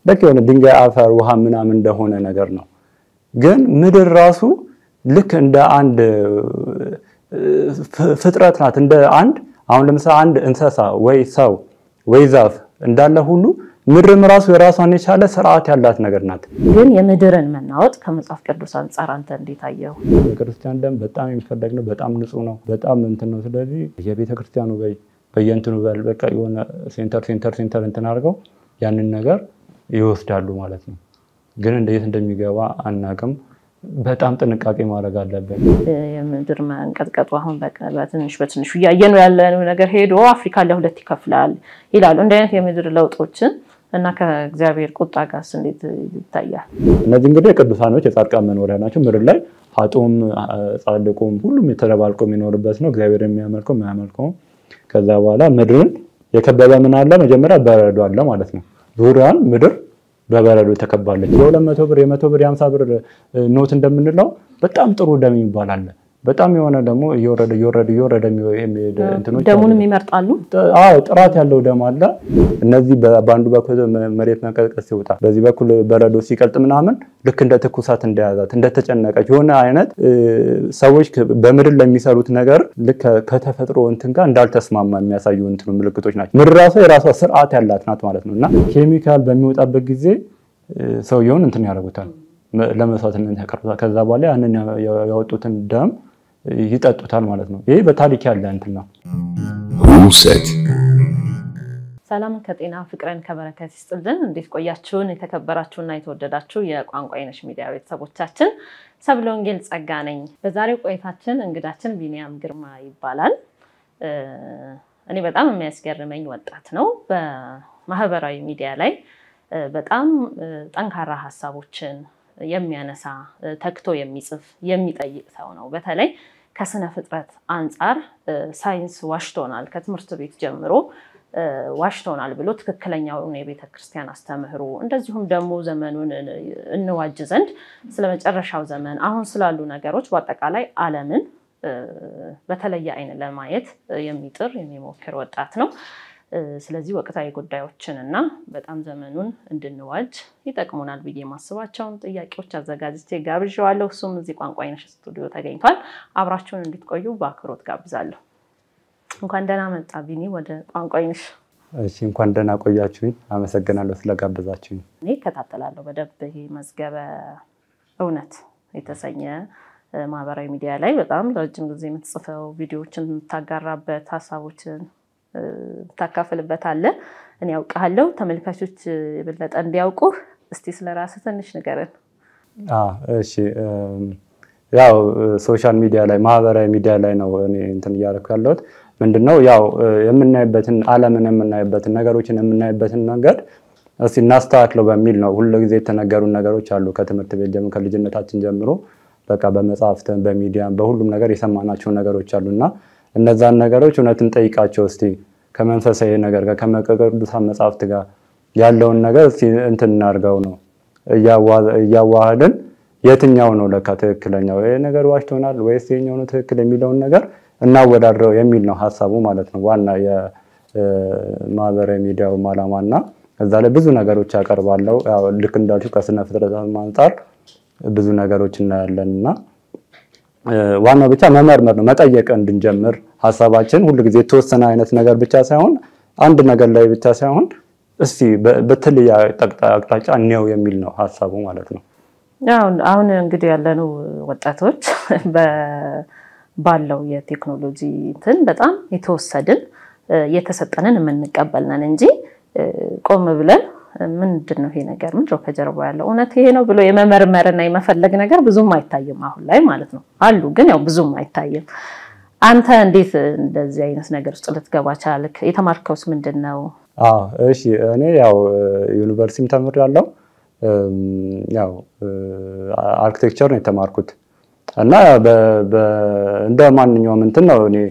ልክ የሆነ ድንጋይ፣ አፈር፣ ውሃ ምናምን እንደሆነ ነገር ነው። ግን ምድር ራሱ ልክ እንደ አንድ ፍጥረት ናት። እንደ አንድ አሁን ለምሳሌ አንድ እንስሳ ወይ ሰው ወይ ዛፍ እንዳለ ሁሉ ምድርም ራሱ የራሷን የቻለ ስርዓት ያላት ነገር ናት። ግን የምድርን መናወጥ ከመጽሐፍ ቅዱስ አንጻር አንተ እንዴት አየው? የክርስቲያን ደም በጣም የሚፈለግ ነው። በጣም ንጹህ ነው። በጣም እንትን ነው። ስለዚህ የቤተ ክርስቲያኑ በየእንትኑ በል በቃ የሆነ ሴንተር ሴንተር ሴንተር እንትን አድርገው ያንን ነገር ይወስዳሉ ማለት ነው። ግን እንዴት እንደሚገባ አናቅም። በጣም ጥንቃቄ ማድረግ አለብን። የምድር መንቀጥቀጡ አሁን በትንሽ በትንሹ እያየነው ያለነው ነገር ሄዶ አፍሪካ ለሁለት ይከፍላል ይላሉ። እንዲህ አይነት የምድር ለውጦችን እና ከእግዚአብሔር ቁጣ ጋርስ እንዴት ይታያል? እነዚህ እንግዲህ የቅዱሳኖች የጻድቃን መኖሪያ ናቸው። ምድር ላይ ኃጥኡም ጻድቁም ሁሉም የተደባልቆ የሚኖርበት ነው። እግዚአብሔር የሚያመልከው የማያመልከውም። ከዛ በኋላ ምድርን የከበበ ምን አለ? መጀመሪያ በረዶ አለ ማለት ነው። ዙሪያን ምድር በበረዶ ተከባለች። የሁለት መቶ ብር የመቶ ብር የሀምሳ ብር ኖት እንደምንለው በጣም ጥሩ ደም ይባላል። በጣም የሆነ ደግሞ እየወረደ እየወረደ እየወረደ የሚሄድ እንትኖች ደሙንም ይመርጣሉ። አዎ ጥራት ያለው ደም አለ። እነዚህ በአንዱ በኩል መሬት መንቀጥቀጥ ሲወጣ፣ በዚህ በኩል በረዶ ሲቀልጥ ምናምን ልክ እንደ ትኩሳት እንደያዛት እንደተጨነቀች የሆነ አይነት ሰዎች በምድር ለሚሰሩት ነገር ልክ ከተፈጥሮ እንትን ጋር እንዳልተስማማ የሚያሳዩ እንትኑ ምልክቶች ናቸው። ምድር ራሷ የራሷ ስርዓት ያላት ናት ማለት ነው እና ኬሚካል በሚወጣበት ጊዜ ሰውየውን እንትን ያደርጉታል ለመስዋዕትነት ያቀርቡታል። ከዛ በኋላ ያንን ያወጡትን ደም ይጠጡታል ማለት ነው። ይሄ በታሪክ ያለ እንትን ነው። ውሰት ሰላምን ከጤና ፍቅርን ከበረከት ይስጥልን። እንዴት ቆያችሁን? የተከበራችሁና የተወደዳችሁ የቋንቋ አይነሽ ሚዲያ ቤተሰቦቻችን ሰብለ ወንጌል ጸጋ ነኝ። በዛሬው ቆይታችን እንግዳችን ቢኒያም ግርማ ይባላል። እኔ በጣም የሚያስገርመኝ ወጣት ነው። በማህበራዊ ሚዲያ ላይ በጣም ጠንካራ ሀሳቦችን የሚያነሳ ተክቶ የሚጽፍ የሚጠይቅ ሰው ነው። በተለይ ከስነ ፍጥረት አንጻር ሳይንስ ዋሽቶናል፣ ከትምህርት ቤት ጀምሮ ዋሽቶናል ብሎ ትክክለኛውን የቤተ ክርስቲያን አስተምህሮ እንደዚሁም ደግሞ ዘመኑን እንዋጅ ዘንድ ስለ መጨረሻው ዘመን አሁን ስላሉ ነገሮች በአጠቃላይ ዓለምን በተለየ አይን ለማየት የሚጥር የሚሞክር ወጣት ነው። ስለዚህ ወቅታዊ ጉዳዮችን እና በጣም ዘመኑን እንድንዋጅ ይጠቅሙናል ብዬ የማስባቸውን ጥያቄዎች አዘጋጅቼ ጋብዣዋለሁ። እሱም እዚህ ቋንቋ አይነሽ ስቱዲዮ ተገኝቷል። አብራችሁን እንድትቆዩ በአክብሮት ጋብዛለሁ። እንኳን ደህና መጣ ቢኒ ወደ ቋንቋ አይነሽ። እሺ እንኳን ደህና ቆያችሁኝ። አመሰግናለሁ ስለጋበዛችሁኝ። እኔ እከታተላለሁ በደንብ ይሄ መዝገበ እውነት የተሰኘ ማህበራዊ ሚዲያ ላይ በጣም ረጅም ጊዜ የምትጽፈው ቪዲዮዎችን የምታጋራበት ሀሳቦችን ታካፍልበት አለ። እኔ ያውቃለሁ። ተመልካቾች የበለጠ እንዲያውቁ እስቲ ስለ ራስህ ትንሽ ንገረን። እሺ ያው ሶሻል ሚዲያ ላይ ማህበራዊ ሚዲያ ላይ ነው እኔ እንትን እያደረኩ ያለሁት። ምንድነው ያው የምናይበትን ዓለምን የምናይበትን ነገሮችን የምናይበትን መንገድ እስቲ እናስተካክለው በሚል ነው። ሁሉ ጊዜ የተነገሩ ነገሮች አሉ ከትምህርት ቤት ጀምሮ ከልጅነታችን ጀምሮ በቃ በመጽሐፍትን በሚዲያም በሁሉም ነገር የሰማናቸው ነገሮች አሉ እና እነዛን ነገሮች እውነትን ጠይቃቸው እስቲ ከመንፈሳዊ ነገር ጋር ከቅዱሳን መጽሐፍት ጋር ያለውን ነገር እስቲ እንትን እናድርገው ነው እያዋህድን የትኛው ነው ለካ ትክክለኛው ይሄ ነገር ዋሽቶናል ወይስ የኛው ነው ትክክል የሚለውን ነገር እናወዳድረው የሚል ነው ሀሳቡ ማለት ነው። ዋና የማህበራዊ ሚዲያው ዓላማ እና እዛ ላይ ብዙ ነገሮች ያቀርባለው ልክ እንዳልሽው ከስነ ፍጥረት አንጻር ብዙ ነገሮች እናያለን እና ዋናው ብቻ መመርመር ነው፣ መጠየቅ እንድንጀምር ሀሳባችን ሁሉ ጊዜ የተወሰነ አይነት ነገር ብቻ ሳይሆን አንድ ነገር ላይ ብቻ ሳይሆን እስቲ በተለየ አቅጣጫ እንየው የሚል ነው ሀሳቡ ማለት ነው። አሁን እንግዲህ ያለነው ወጣቶች ባለው የቴክኖሎጂ እንትን በጣም የተወሰድን የተሰጠንን የምንቀበል ነን እንጂ ቆም ብለን ምንድን ነው ይሄ ነገር ምንድን ነው ከጀርባ ያለው እውነት ይሄ ነው ብሎ የመመርመርና የመፈለግ ነገር ብዙም አይታይም አሁን ላይ ማለት ነው። አሉ ግን ያው ብዙም አይታይም። አንተ እንዴት እንደዚህ አይነት ነገር ውስጥ ልትገባ ቻልክ? የተማርከውስ ምንድን ነው? እሺ እኔ ያው ዩኒቨርሲቲም ተምሬያለሁ። ያው አርኪቴክቸር ነው የተማርኩት እና እንደ ማንኛውም እንትን ነው እኔ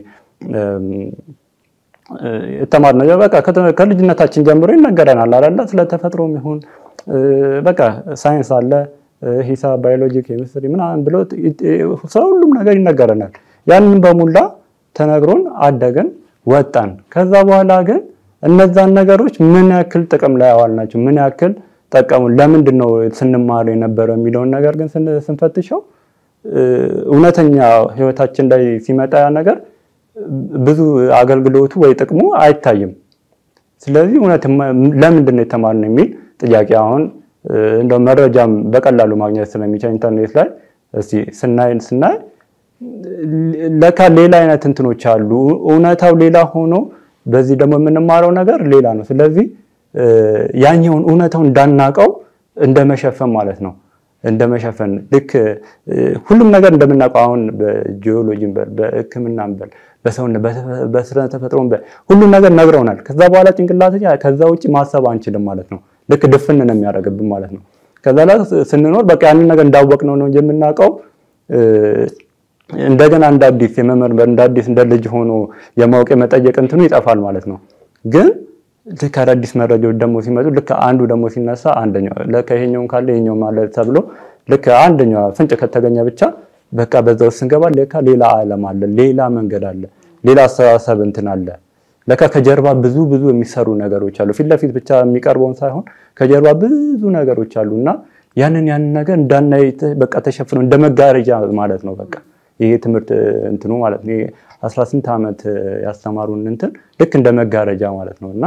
የተማርነው በቃ ከልጅነታችን ጀምሮ ይነገረናል አይደለ? ስለተፈጥሮም ይሁን በቃ ሳይንስ አለ፣ ሂሳብ፣ ባዮሎጂ፣ ኬሚስትሪ ምናምን ብሎ ስለ ሁሉም ነገር ይነገረናል። ያንን በሙላ ተነግሮን አደግን፣ ወጣን። ከዛ በኋላ ግን እነዛን ነገሮች ምን ያክል ጥቅም ላይ አዋልናቸው፣ ምን ያክል ጠቀሙን? ለምንድን ነው ስንማር የነበረው የሚለውን ነገር ግን ስንፈትሸው እውነተኛ ህይወታችን ላይ ሲመጣ ያ ነገር ብዙ አገልግሎቱ ወይ ጥቅሙ አይታይም። ስለዚህ እውነት ለምንድን ነው የተማርነው የሚል ጥያቄ አሁን እንደው መረጃም በቀላሉ ማግኘት ስለሚቻል ኢንተርኔት ላይ እስቲ ስናይ ስናይ ለካ ሌላ አይነት እንትኖች አሉ። እውነታው ሌላ ሆኖ በዚህ ደግሞ የምንማረው ነገር ሌላ ነው። ስለዚህ ያኛውን እውነታው እንዳናቀው እንደመሸፈን ማለት ነው እንደመሸፈን ልክ ሁሉም ነገር እንደምናውቀው አሁን በጂኦሎጂም በል በሕክምናም በል በሰውነት በስነ ተፈጥሮም በል ሁሉም ነገር ነግረውናል። ከዛ በኋላ ጭንቅላት ከዛ ውጭ ማሰብ አንችልም ማለት ነው። ልክ ድፍን ነው የሚያደርግብን ማለት ነው። ከዛ ላይ ስንኖር በቃ ያንን ነገር እንዳወቅነው ነው የምናውቀው። እንደገና እንደ አዲስ የመመርመር እንደ አዲስ እንደ ልጅ ሆኖ የማወቅ የመጠየቅ እንትኑ ይጠፋል ማለት ነው ግን ልክ አዳዲስ መረጃዎች ደግሞ ሲመጡ ልክ አንዱ ደግሞ ሲነሳ አንደኛው ለካ ይሄኛውን ካለ ይሄኛው ማለት ተብሎ ልክ አንደኛው ፍንጭ ከተገኘ ብቻ በቃ በዛ ውስጥ ስንገባ ለካ ሌላ ዓለም አለ፣ ሌላ መንገድ አለ፣ ሌላ አስተሳሰብ እንትን አለ። ለካ ከጀርባ ብዙ ብዙ የሚሰሩ ነገሮች አሉ። ፊት ለፊት ብቻ የሚቀርበውን ሳይሆን ከጀርባ ብዙ ነገሮች አሉ እና ያንን ያንን ነገር እንዳናይ በቃ ተሸፍነው እንደ መጋረጃ ማለት ነው። በቃ ይሄ ትምህርት እንትኑ ማለት ነው። አስራ ስንት ዓመት ያስተማሩን እንትን ልክ እንደ መጋረጃ ማለት ነው እና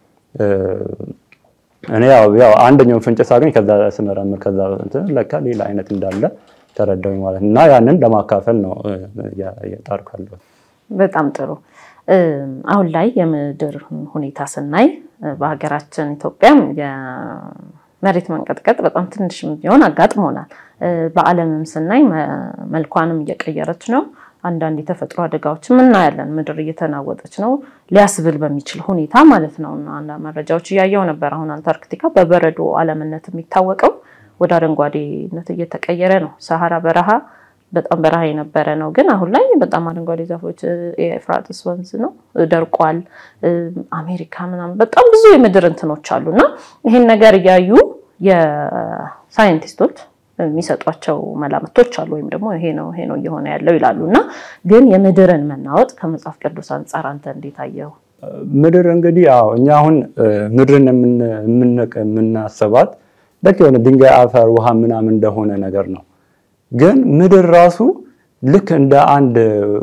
እኔ ያው ያው አንደኛውን ፍንጭ ሳገኝ ከዛ ስመረምር ከዛ እንትን ለካ ሌላ አይነት እንዳለ ተረዳሁኝ ማለት ነው እና ያንን ለማካፈል ነው እየጣርኩ ያለሁት። በጣም ጥሩ። አሁን ላይ የምድር ሁኔታ ስናይ በሀገራችን ኢትዮጵያም የመሬት መንቀጥቀጥ በጣም ትንሽም ቢሆን አጋጥሞናል። በዓለምም ስናይ መልኳንም እየቀየረች ነው። አንዳንድ የተፈጥሮ አደጋዎችም እናያለን። ምድር እየተናወጠች ነው ሊያስብል በሚችል ሁኔታ ማለት ነው። እና አንዳንድ መረጃዎች እያየው ነበር። አሁን አንታርክቲካ በበረዶ ዓለምነት የሚታወቀው ወደ አረንጓዴነት እየተቀየረ ነው። ሰሃራ በረሃ በጣም በረሃ የነበረ ነው፣ ግን አሁን ላይ በጣም አረንጓዴ ዛፎች፣ የኤፍራጥስ ወንዝ ነው ደርቋል። አሜሪካ ምናምን በጣም ብዙ የምድር እንትኖች አሉ እና ይህን ነገር እያዩ የሳይንቲስቶች የሚሰጧቸው መላምቶች አሉ። ወይም ደግሞ ይሄ ነው ይሄ ነው እየሆነ ያለው ይላሉ። እና ግን የምድርን መናወጥ ከመጽሐፍ ቅዱስ አንጻር አንተ እንዴት አየው? ምድር እንግዲህ ያው እኛ አሁን ምድርን የምናስባት ልክ የሆነ ድንጋይ፣ አፈር፣ ውሃ ምናምን እንደሆነ ነገር ነው። ግን ምድር ራሱ ልክ እንደ አንድ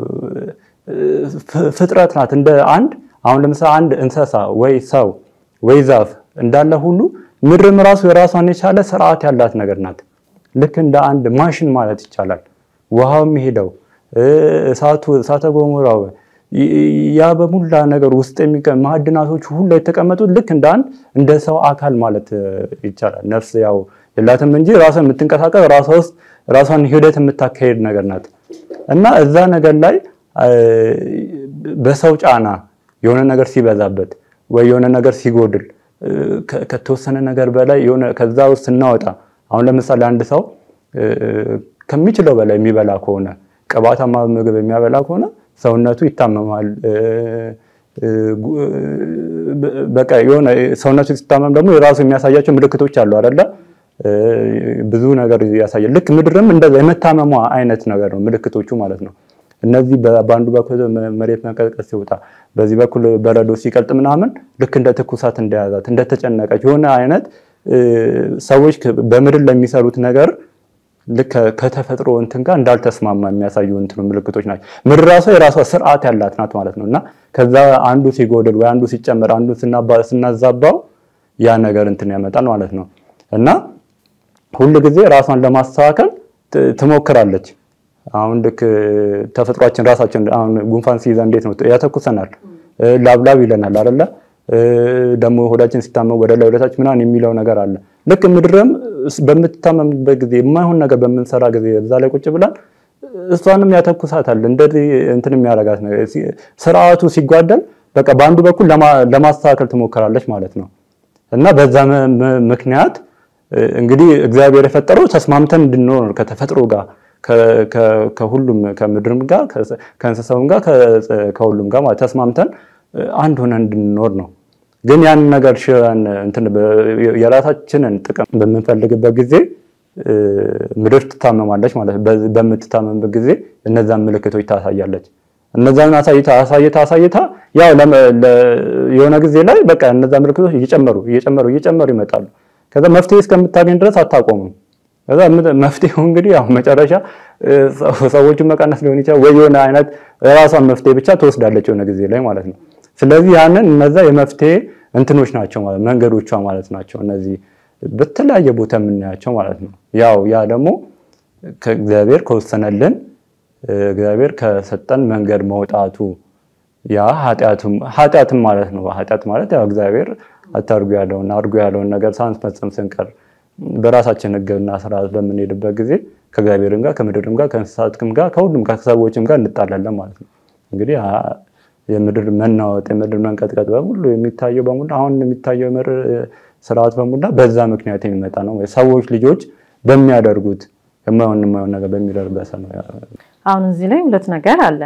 ፍጥረት ናት። እንደ አንድ አሁን ለምሳሌ አንድ እንስሳ ወይ ሰው ወይ ዛፍ እንዳለ ሁሉ ምድርም ራሱ የራሷን የቻለ ስርዓት ያላት ነገር ናት። ልክ እንደ አንድ ማሽን ማለት ይቻላል። ውሃው የሚሄደው እሳቱ እሳተ ገሞራው ያ በሙላ ነገር ውስጥ የሚቀ ማዕድናቶቹ ሁሉ የተቀመጡት ልክ እንደ አንድ እንደ ሰው አካል ማለት ይቻላል። ነፍስ ያው የላትም እንጂ ራሷ የምትንቀሳቀስ ራሷ ውስጥ ራሷን ሂደት የምታካሄድ ነገር ናት እና እዛ ነገር ላይ በሰው ጫና የሆነ ነገር ሲበዛበት ወይ የሆነ ነገር ሲጎድል ከተወሰነ ነገር በላይ የሆነ ከዛ ውስጥ ስናወጣ አሁን ለምሳሌ አንድ ሰው ከሚችለው በላይ የሚበላ ከሆነ ቅባታማ ምግብ የሚያበላ ከሆነ ሰውነቱ ይታመማል። በቃ የሆነ ሰውነቱ ሲታመም ደግሞ የራሱ የሚያሳያቸው ምልክቶች አሉ አይደለ? ብዙ ነገር ያሳያል። ልክ ምድርም እንደዛ የመታመሟ አይነት ነገር ነው ምልክቶቹ ማለት ነው። እነዚህ በአንዱ በኩል መሬት መንቀጥቀጥ ሲወጣ፣ በዚህ በኩል በረዶ ሲቀልጥ ምናምን ልክ እንደ ትኩሳት እንደያዛት እንደተጨነቀች የሆነ አይነት ሰዎች በምድር ለሚሰሩት ነገር ልክ ከተፈጥሮ እንትን ጋር እንዳልተስማማ የሚያሳዩ እንትኑ ምልክቶች ናቸው። ምድር ራሷ የራሷ ስርዓት ያላት ናት ማለት ነው እና ከዛ አንዱ ሲጎድል ወይ አንዱ ሲጨመር አንዱ ስናዛባው ያ ነገር እንትን ያመጣል ማለት ነው እና ሁል ጊዜ ራሷን ለማስተካከል ትሞክራለች። አሁን ልክ ተፈጥሯችን ራሳችን አሁን ጉንፋን ሲይዛ እንዴት ነው ያተኩሰናል፣ ላብላብ ይለናል አይደለ? ደግሞ ሆዳችን ሲታመም ወደ ላይ ወደታች ምናምን የሚለው ነገር አለ። ልክ ምድርም በምትታመምበት ጊዜ የማይሆን ነገር በምንሰራ ጊዜ እዛ ላይ ቁጭ ብላል እሷንም ያተኩሳታል። እንደዚህ እንትን የሚያደርጋት ነገር ስርዓቱ ሲጓደል በቃ በአንዱ በኩል ለማስተካከል ትሞክራለች ማለት ነው እና በዛ ምክንያት እንግዲህ እግዚአብሔር የፈጠረው ተስማምተን እንድንኖር ከተፈጥሮ ጋር ከሁሉም ከምድርም ጋር ከእንስሳውም ጋር ከሁሉም ጋር ማለት ተስማምተን አንድ ሆነን እንድንኖር ነው። ግን ያንን ነገር ሽረን እንትን የራሳችንን ጥቅም በምንፈልግበት ጊዜ ምድር ትታመማለች ማለት ነው። በምትታመምበት ጊዜ እነዛን ምልክቶች ታሳያለች። እነዛን አሳይታ አሳይታ አሳይታ ያው የሆነ ጊዜ ላይ በቃ እነዛ ምልክቶች እየጨመሩ እየጨመሩ እየጨመሩ ይመጣሉ። ከዛ መፍትሄ እስከምታገኝ ድረስ አታቆምም። ከዛ መፍትሄው እንግዲህ ያው መጨረሻ ሰዎችን መቀነስ ሊሆን ይችላል ወይ የሆነ አይነት የራሷን መፍትሄ ብቻ ትወስዳለች የሆነ ጊዜ ላይ ማለት ነው። ስለዚህ ያንን እነዛ የመፍትሄ እንትኖች ናቸው ማለት መንገዶቿ ማለት ናቸው። እነዚህ በተለያየ ቦታ የምናያቸው ማለት ነው። ያው ያ ደግሞ ከእግዚአብሔር ከወሰነልን እግዚአብሔር ከሰጠን መንገድ መውጣቱ ያ ኃጢአትም ማለት ነው። ኃጢአት ማለት ያው እግዚአብሔር አታርጉ ያለውን አድርጉ ያለውን ነገር ሳንፈጽም ስንቀር በራሳችን ሕግና ስርዓት በምንሄድበት ጊዜ ከእግዚአብሔርም ጋር ከምድርም ጋር ከእንስሳትም ጋር ከሁሉም ከሰዎችም ጋር እንጣላለን ማለት ነው። እንግዲህ የምድር መናወጥ የምድር መንቀጥቀጥ በሙሉ የሚታየው በሙሉ አሁን የሚታየው የምድር ስርዓት በሙላ በዛ ምክንያት የሚመጣ ነው። ሰዎች ልጆች በሚያደርጉት የማይሆን የማይሆን ነገር በሚደርበት ነው። አሁን እዚህ ላይ ሁለት ነገር አለ።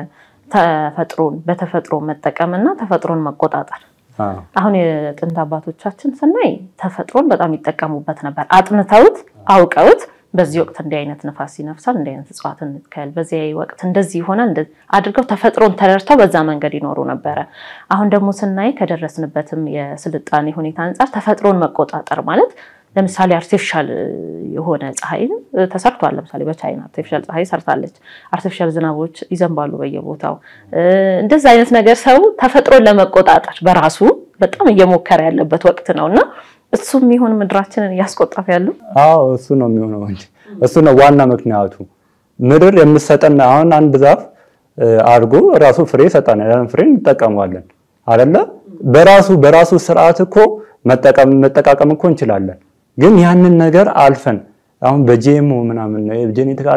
ተፈጥሮን በተፈጥሮ መጠቀም እና ተፈጥሮን መቆጣጠር። አሁን የጥንት አባቶቻችን ስናይ ተፈጥሮን በጣም ይጠቀሙበት ነበር። አጥንተውት አውቀውት በዚህ ወቅት እንዲህ አይነት ነፋስ ይነፍሳል፣ እንዲህ አይነት እጽዋት እንትከል፣ በዚህ ወቅት እንደዚህ ይሆናል አድርገው ተፈጥሮን ተረድተው በዛ መንገድ ይኖሩ ነበረ። አሁን ደግሞ ስናይ ከደረስንበትም የስልጣኔ ሁኔታ አንጻር ተፈጥሮን መቆጣጠር ማለት ለምሳሌ አርቲፊሻል የሆነ ፀሐይ ተሰርቷል። ለምሳሌ በቻይና አርቲፊሻል ፀሐይ ሰርታለች። አርቲፊሻል ዝናቦች ይዘንባሉ በየቦታው። እንደዛ አይነት ነገር ሰው ተፈጥሮን ለመቆጣጠር በራሱ በጣም እየሞከረ ያለበት ወቅት ነው እና እሱም ይሁን ምድራችንን እያስቆጣፍ ያሉ አዎ እሱ ነው የሚሆነው እንጂ እሱ ነው ዋና ምክንያቱ። ምድር የምትሰጠን አሁን አንድ ዛፍ አድርጎ ራሱ ፍሬ ይሰጠናል። ያን ፍሬ እንጠቀመዋለን አይደለ? በራሱ በራሱ ስርዓት እኮ መጠቀም መጠቃቀም እኮ እንችላለን። ግን ያንን ነገር አልፈን አሁን በጂኤምኦ ምናምን ጄኔቲካ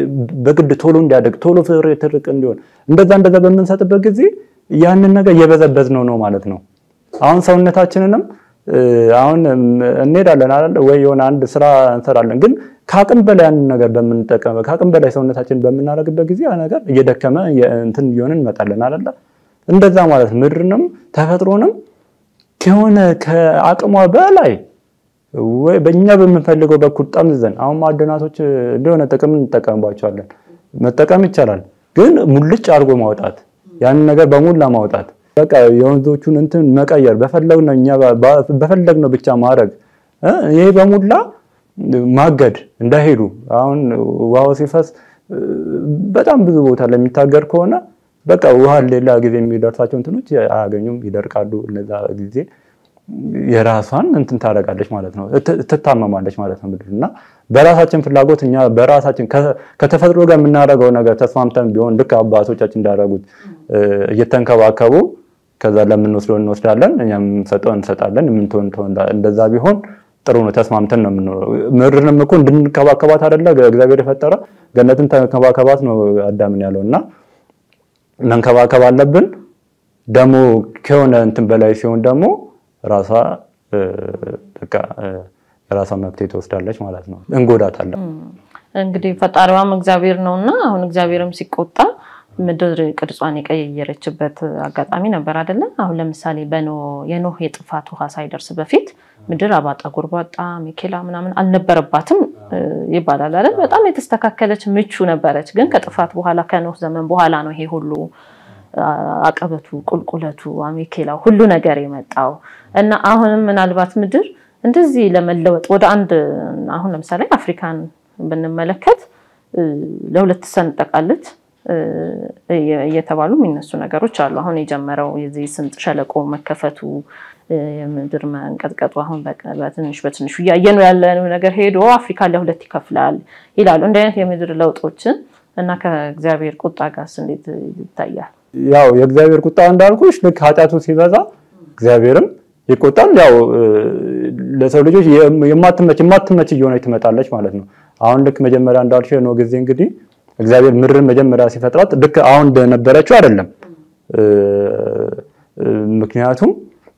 በግድ ቶሎ እንዲያደግ ቶሎ ፍሬ ትርቅ እንዲሆን እንደዛ እንደዛ በምንሰጥበት ጊዜ ያንን ነገር እየበዘበዝ ነው ነው ማለት ነው። አሁን ሰውነታችንንም አሁን እንሄዳለን አይደል ወይ የሆነ አንድ ስራ እንሰራለን። ግን ከአቅም በላይ ያንን ነገር በምንጠቀም ከአቅም በላይ ሰውነታችንን በምናደርግበት ጊዜ ያ ነገር እየደከመ እንትን እየሆነ እንመጣለን አይደለ? እንደዛ ማለት ምድርንም ተፈጥሮንም ከሆነ ከአቅሟ በላይ ወይ በእኛ በምንፈልገው በኩል ጠምዝዘን አሁን ማዕድናቶች እንደሆነ ጥቅም እንጠቀምባቸዋለን። መጠቀም ይቻላል፣ ግን ሙልጭ አድርጎ ማውጣት ያንን ነገር በሙላ ማውጣት በቃ የወንዞቹን እንትን መቀየር በፈለግነው እኛ በፈለግነው ብቻ ማድረግ ይሄ በሙላ ማገድ እንዳይሄዱ አሁን ውሃው ሲፈስ በጣም ብዙ ቦታ ለሚታገድ ከሆነ በቃ ውሃ ሌላ ጊዜ የሚደርሳቸው እንትኖች አያገኙም፣ ይደርቃሉ። እነዛ ጊዜ የራሷን እንትን ታደርጋለች ማለት ነው፣ ትታመማለች ማለት ነው ምድር እና በራሳችን ፍላጎት እኛ በራሳችን ከተፈጥሮ ጋር የምናደርገው ነገር ተስማምተን ቢሆን ልክ አባቶቻችን እንዳደረጉት እየተንከባከቡ ከዛ ለምንወስደው እንወስዳለን፣ እኛ የምንሰጠው እንሰጣለን፣ የምንተው እንደዛ ቢሆን ጥሩ ነው። ተስማምተን ነው የምንኖረው። ምድርንም እኮ እንድንከባከባት አይደለ እግዚአብሔር የፈጠረ ገነትን ተንከባከባት ነው አዳምን ያለው እና መንከባከብ አለብን። ደግሞ ከሆነ እንትን በላይ ሲሆን ደግሞ ራሷ በቃ የራሷ መብት ትወስዳለች ማለት ነው። እንጎዳታለን። እንግዲህ ፈጣሪዋም እግዚአብሔር ነው እና አሁን እግዚአብሔርም ሲቆጣ ምድር ቅርጿን የቀየረችበት አጋጣሚ ነበር አይደለ? አሁን ለምሳሌ የኖህ የጥፋት ውሃ ሳይደርስ በፊት ምድር አባጣ ጎርባጣ፣ ሚኬላ ምናምን አልነበረባትም ይባላል አይደል? በጣም የተስተካከለች ምቹ ነበረች። ግን ከጥፋት በኋላ ከኖህ ዘመን በኋላ ነው ይሄ ሁሉ አቀበቱ፣ ቁልቁለቱ፣ አሜኬላው ሁሉ ነገር የመጣው እና አሁንም ምናልባት ምድር እንደዚህ ለመለወጥ ወደ አንድ አሁን ለምሳሌ አፍሪካን ብንመለከት ለሁለት ትሰነጠቃለች እየተባሉ የሚነሱ ነገሮች አሉ። አሁን የጀመረው የዚህ ስምጥ ሸለቆ መከፈቱ የምድር መንቀጥቀጡ አሁን በትንሽ በትንሹ እያየነው ያለነው ነገር ሄዶ አፍሪካ ለሁለት ይከፍላል ይላሉ። እንዲህ አይነት የምድር ለውጦችን እና ከእግዚአብሔር ቁጣ ጋርስ እንዴት ይታያል? ያው የእግዚአብሔር ቁጣ እንዳልኩሽ ልክ ኃጢአቱ ሲበዛ እግዚአብሔርም ይቆጣል። ያው ለሰው ልጆች የማትመች የማትመች እየሆነች ትመጣለች ማለት ነው። አሁን ልክ መጀመሪያ እንዳልሽ ነው ጊዜ እንግዲህ እግዚአብሔር ምድርን መጀመሪያ ሲፈጥራት ልክ አሁን እንደነበረችው አይደለም። ምክንያቱም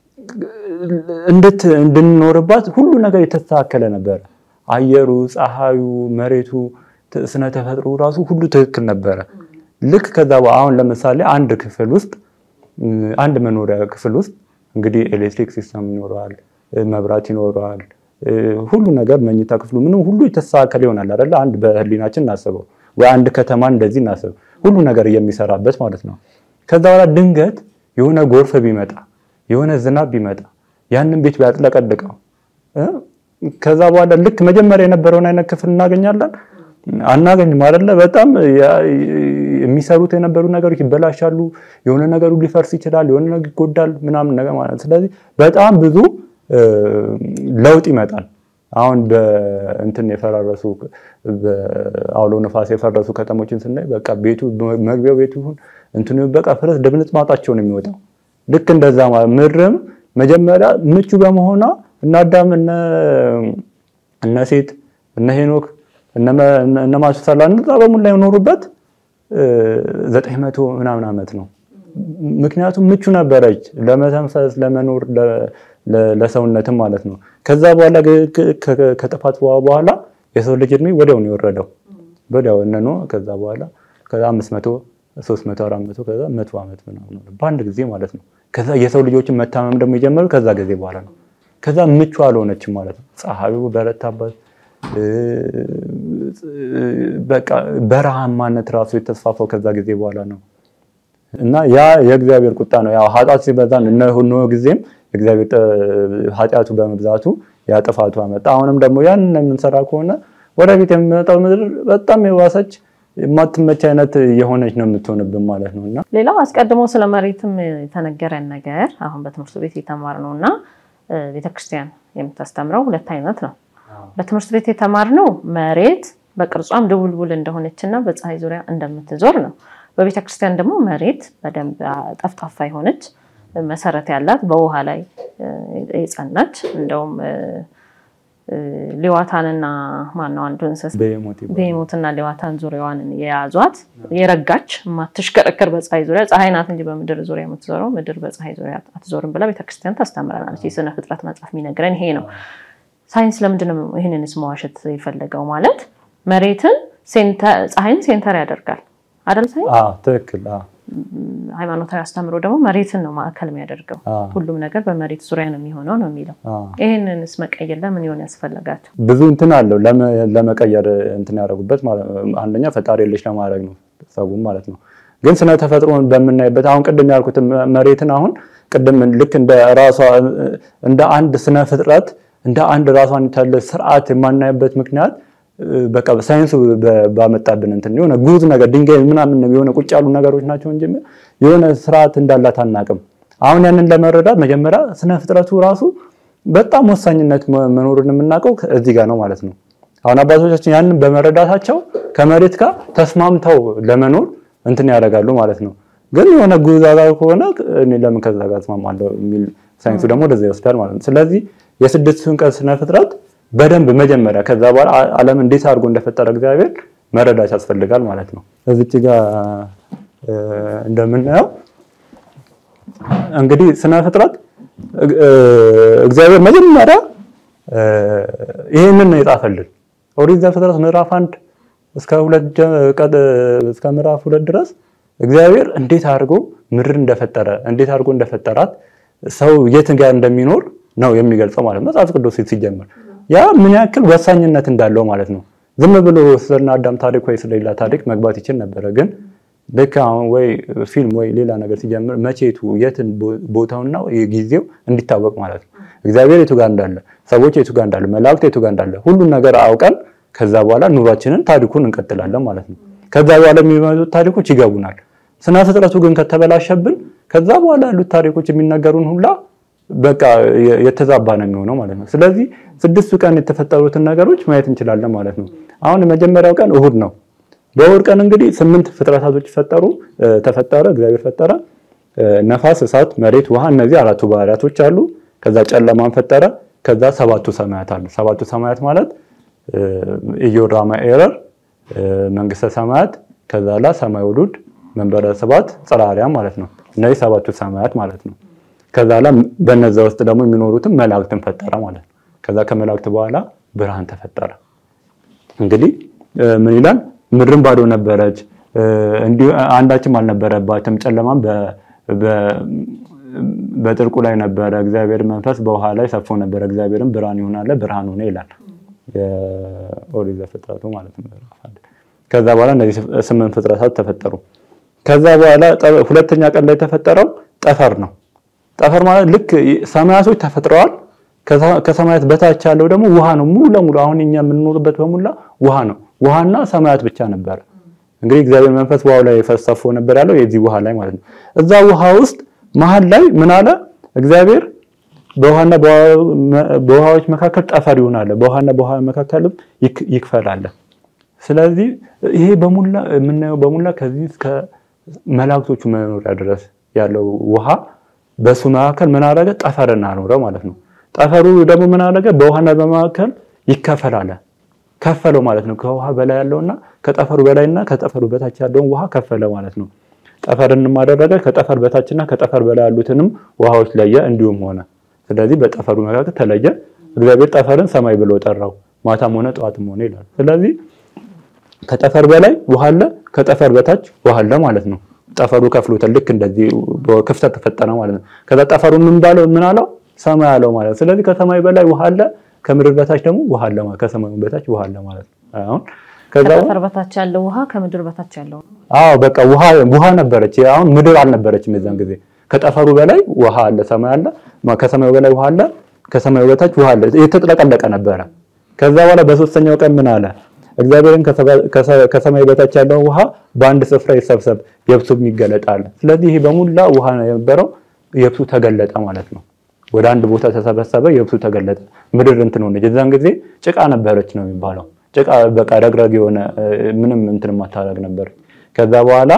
እንድንኖርባት ሁሉ ነገር የተስተካከለ ነበረ። አየሩ፣ ፀሐዩ፣ መሬቱ፣ ስነ ተፈጥሮ ራሱ ሁሉ ትክክል ነበረ። ልክ ከዛ አሁን ለምሳሌ አንድ ክፍል ውስጥ አንድ መኖሪያ ክፍል ውስጥ እንግዲህ ኤሌክትሪክ ሲስተም ይኖረዋል፣ መብራት ይኖረዋል፣ ሁሉ ነገር መኝታ ክፍሉ ምንም ሁሉ የተስተካከለ ይሆናል አይደለ? አንድ በህሊናችን እናስበው ወይ አንድ ከተማ እንደዚህ እናስብ፣ ሁሉ ነገር የሚሰራበት ማለት ነው። ከዛ በኋላ ድንገት የሆነ ጎርፍ ቢመጣ የሆነ ዝናብ ቢመጣ ያንን ቤት ቢያጥለቀልቀው ከዛ በኋላ ልክ መጀመሪያ የነበረውን አይነት ክፍል እናገኛለን አናገኝም አይደለ? በጣም የሚሰሩት የነበሩ ነገሮች ይበላሻሉ። የሆነ ነገሩ ሊፈርስ ይችላል፣ የሆነ ነገር ይጎዳል ምናምን ነገር ማለት ነው። ስለዚህ በጣም ብዙ ለውጥ ይመጣል። አሁን በእንትን የፈራረሱ በአውሎ ነፋስ የፈረሱ ከተሞችን ስናይ በቃ ቤቱ መግቢያው ቤቱ ይሁን እንትኑ በቃ ፍረስ ድብልጥ ማውጣቸው ነው የሚወጣው። ልክ እንደዛ ማለት ምድርም መጀመሪያ ምቹ በመሆኗ እነ አዳም እነ ሴት እነ ሄኖክ እነ ማቱሳላ እነዛ በሙላ የኖሩበት ዘጠኝ መቶ ምናምን ዓመት ነው። ምክንያቱም ምቹ ነበረች ለመተንፈስ ለመኖር ለሰውነትም ማለት ነው። ከዛ በኋላ ከጥፋት በኋላ የሰው ልጅ እድሜ ወዲያው ነው የወረደው ወዲያው እነኖ ከዛ በኋላ ከዛ አምስት መቶ ሶስት መቶ አራት መቶ ከዛ መቶ ዓመት ምናምን በአንድ ጊዜ ማለት ነው። ከዛ የሰው ልጆችን መታመም ደግሞ የጀመሩ ከዛ ጊዜ በኋላ ነው። ከዛ ምቹ አልሆነችም ማለት ነው። ፀሐዩ በረታባት በቃ በረሃማነት ራሱ የተስፋፋው ከዛ ጊዜ በኋላ ነው። እና ያ የእግዚአብሔር ቁጣ ነው። ያው ኃጢአት ሲበዛ እነ ኖህ ጊዜም እግዚአብሔር ኃጢአቱ በመብዛቱ ያ ጥፋቱ አመጣ። አሁንም ደግሞ ያን የምንሰራ ከሆነ ወደፊት የሚመጣው ምድር በጣም የዋሰች የማትመች አይነት የሆነች ነው የምትሆንብን ማለት ነው። እና ሌላው አስቀድሞ ስለ መሬትም የተነገረን ነገር አሁን በትምህርት ቤት የተማርነው እና ቤተክርስቲያን የምታስተምረው ሁለት አይነት ነው። በትምህርት ቤት የተማርነው መሬት በቅርጿም ድቡልቡል እንደሆነች እና በፀሐይ ዙሪያ እንደምትዞር ነው። በቤተክርስቲያን ደግሞ መሬት በደንብ ጠፍጣፋ የሆነች መሰረት ያላት በውሃ ላይ የጸናች እንደውም ሌዋታንና ማነው አንዱ እንስሳ ቤሞትና ሌዋታን ዙሪያዋን የያዟት የረጋች የማትሽከረከር በፀሐይ ዙሪያ ፀሐይ ናት እንጂ በምድር ዙሪያ የምትዞረው ምድር በፀሐይ ዙሪያ አትዞርም ብላ ቤተክርስቲያን ታስተምረናለች። የስነ ፍጥረት መጽሐፍ የሚነግረን ይሄ ነው። ሳይንስ ለምንድን ነው ይህንንስ መዋሸት የፈለገው? ማለት መሬትን ፀሐይን ሴንተር ያደርጋል አይደል? ሳይንስ ትክክል። ሃይማኖታዊ አስተምሮ ደግሞ መሬትን ነው ማዕከል የሚያደርገው። ሁሉም ነገር በመሬት ዙሪያ ነው የሚሆነው ነው የሚለው። ይህንንስ መቀየር ለምን ይሆን ያስፈለጋቸው? ብዙ እንትን አለው ለመቀየር እንትን ያደረጉበት አንደኛ ፈጣሪ የለሽ ለማድረግ ነው ሰውም ማለት ነው። ግን ስነ ተፈጥሮን በምናይበት አሁን ቅድም ያልኩት መሬትን አሁን ቅድም ልክ እንደ ራሷ እንደ አንድ ስነ ፍጥረት እንደ አንድ ራሷን የቻለ ስርዓት የማናይበት ምክንያት በቃ ሳይንሱ ባመጣብን እንትን የሆነ ጉዝ ነገር ድንጋይ ምናምን የሆነ ቁጭ ያሉ ነገሮች ናቸው እንጂ የሆነ ስርዓት እንዳላት አናቅም። አሁን ያንን ለመረዳት መጀመሪያ ስነ ፍጥረቱ ራሱ በጣም ወሳኝነት መኖሩን የምናውቀው እዚህ ጋር ነው ማለት ነው። አሁን አባቶቻችን ያንን በመረዳታቸው ከመሬት ጋር ተስማምተው ለመኖር እንትን ያደርጋሉ ማለት ነው። ግን የሆነ ጉዛዛ ከሆነ እኔ ለምን ከዛ ጋር እስማማለሁ የሚል ሳይንሱ ደግሞ ወደዛ ይወስዳል ማለት ነው። ስለዚህ የስድስቱን ቀን ስነ ፍጥረት በደንብ መጀመሪያ ከዛ በኋላ ዓለም እንዴት አድርጎ እንደፈጠረ እግዚአብሔር መረዳት ያስፈልጋል ማለት ነው። እዚች ጋር እንደምናየው እንግዲህ ስነ ፍጥረት እግዚአብሔር መጀመሪያ ይህንን ነው የጻፈልን። ኦሪት ዘፍጥረት ምዕራፍ አንድ እስከ ሁለት እስከ ምዕራፍ ሁለት ድረስ እግዚአብሔር እንዴት አድርጎ ምድር እንደፈጠረ እንዴት አድርጎ እንደፈጠራት ሰው የት ጋር እንደሚኖር ነው የሚገልጸው ማለት ነው። መጽሐፍ ቅዱስ ሲጀምር ያ ምን ያክል ወሳኝነት እንዳለው ማለት ነው። ዝም ብሎ ስለና አዳም ታሪክ ወይ ስለሌላ ታሪክ መግባት ይችል ነበረ። ግን ልክ አሁን ወይ ፊልም ወይ ሌላ ነገር ሲጀምር መቼቱ የትን ቦታውና ጊዜው እንዲታወቅ ማለት ነው። እግዚአብሔር የቱ ጋር እንዳለ፣ ሰዎች የቱ ጋር እንዳለ፣ መላእክት የቱ ጋር እንዳለ ሁሉን ነገር አውቀን ከዛ በኋላ ኑሯችንን ታሪኩን እንቀጥላለን ማለት ነው። ከዛ በኋላ የሚመጡት ታሪኮች ይገቡናል። ስነ ፍጥረቱ ግን ከተበላሸብን ከዛ በኋላ ያሉት ታሪኮች የሚነገሩን ሁላ በቃ የተዛባ ነው የሚሆነው ማለት ነው። ስለዚህ ስድስቱ ቀን የተፈጠሩትን ነገሮች ማየት እንችላለን ማለት ነው። አሁን የመጀመሪያው ቀን እሁድ ነው። በእሁድ ቀን እንግዲህ ስምንት ፍጥረታቶች ፈጠሩ ተፈጠረ፣ እግዚአብሔር ፈጠረ። ነፋስ፣ እሳት፣ መሬት፣ ውሃ እነዚህ አራቱ ባህሪያቶች አሉ። ከዛ ጨለማን ፈጠረ። ከዛ ሰባቱ ሰማያት አሉ። ሰባቱ ሰማያት ማለት ኢዮራማ ኤረር፣ መንግስተ ሰማያት፣ ከዛ ላ ሰማይ ውሉድ፣ መንበረ ስባት፣ ጽርሐ አርያም ማለት ነው። እነዚህ ሰባቱ ሰማያት ማለት ነው። ከዛ ላ በነዛ ውስጥ ደግሞ የሚኖሩትን መላእክትን ፈጠረ ማለት ነው። ከዛ ከመላእክት በኋላ ብርሃን ተፈጠረ። እንግዲህ ምን ይላል? ምድርን ባዶ ነበረች፣ እንዲሁ አንዳችም አልነበረባትም። ጨለማም በጥልቁ ላይ ነበረ። እግዚአብሔር መንፈስ በውሃ ላይ ሰፎ ነበረ። እግዚአብሔርም ብርሃን ይሁን አለ፣ ብርሃን ሆነ ይላል የኦሪት ዘፍጥረቱ ማለት ነው። ከዛ በኋላ እነዚህ ስምንት ፍጥረታት ተፈጠሩ። ከዛ በኋላ ሁለተኛ ቀን ላይ የተፈጠረው ጠፈር ነው። ጠፈር ማለት ልክ ሰማያቶች ተፈጥረዋል። ከሰማያት በታች ያለው ደግሞ ውሃ ነው። ሙሉ ለሙሉ አሁን እኛ የምንኖርበት በሙላ ውሃ ነው። ውሃና ሰማያት ብቻ ነበረ። እንግዲህ እግዚአብሔር መንፈስ ውሃው ላይ ፈሰፎ ነበር ያለው የዚህ ውሃ ላይ ማለት ነው። እዛ ውሃ ውስጥ መሀል ላይ ምን አለ እግዚአብሔር በውሃና በውሃዎች መካከል ጠፈር ይሆናል፣ በውሃና በውሃ መካከልም ይክፈላል። ስለዚህ ይሄ በሙላ የምናየው በሙላ ከዚህ እስከ መላእክቶቹ መኖሪያ ድረስ ያለው ውሃ በሱ መካከል ምን አደረገ? ጠፈርን አኖረ ማለት ነው። ጠፈሩ ደግሞ ምን አደረገ? በውሃና በመካከል ይከፈላል። ከፈለው ማለት ነው። ከውሃ በላይ ያለውና ከጠፈሩ በላይና ከጠፈሩ በታች ያለውን ውሃ ከፈለ ማለት ነው። ጠፈርንም አደረገ። ከጠፈር በታችና ከጠፈር በላይ ያሉትንም ውሃዎች ለየ፣ እንዲሁም ሆነ። ስለዚህ በጠፈሩ መካከል ተለየ። እግዚአብሔር ጠፈርን ሰማይ ብሎ ጠራው፣ ማታም ሆነ ጠዋትም ሆነ ይላል። ስለዚህ ከጠፈር በላይ ውሃ አለ፣ ከጠፈር በታች ውሃ አለ ማለት ነው። ጠፈሩ ከፍሎታል። ልክ እንደዚህ ክፍተት ተፈጠረ ማለት ነው። ከዛ ጠፈሩ ምን ባለው ምን አለው ሰማይ አለው ማለት ነው። ስለዚህ ከሰማይ በላይ ውሃ አለ፣ ከምድር በታች ደግሞ ውሃ አለ ማለት ከሰማዩ በታች ውሃ አለ ማለት ነው። አሁን ከዛ ከጠፈር በታች ያለው ውሃ ከምድር በታች ያለው አዎ በቃ ውሃ ውሃ ነበረች። አሁን ምድር አልነበረችም የዛን ጊዜ። ከጠፈሩ በላይ ውሃ አለ፣ ሰማይ አለ፣ ከሰማዩ በላይ ውሃ አለ፣ ከሰማዩ በታች ውሃ አለ። የተጥለቀለቀ ነበረ። ከዛ በኋላ በሶስተኛው ቀን ምን አለ እግዚአብሔርን ከሰማይ በታች ያለው ውሃ በአንድ ስፍራ ይሰብሰብ የብሱም ይገለጣል። ስለዚህ ይሄ በሙላ ውሃ የነበረው የብሱ ተገለጠ ማለት ነው። ወደ አንድ ቦታ ተሰበሰበ፣ የብሱ ተገለጠ። ምድር እንትን ሆነች። የዛን ጊዜ ጭቃ ነበረች ነው የሚባለው። ጭቃ በቃ ረግረግ የሆነ ምንም እንትን ማታረግ ነበር። ከዛ በኋላ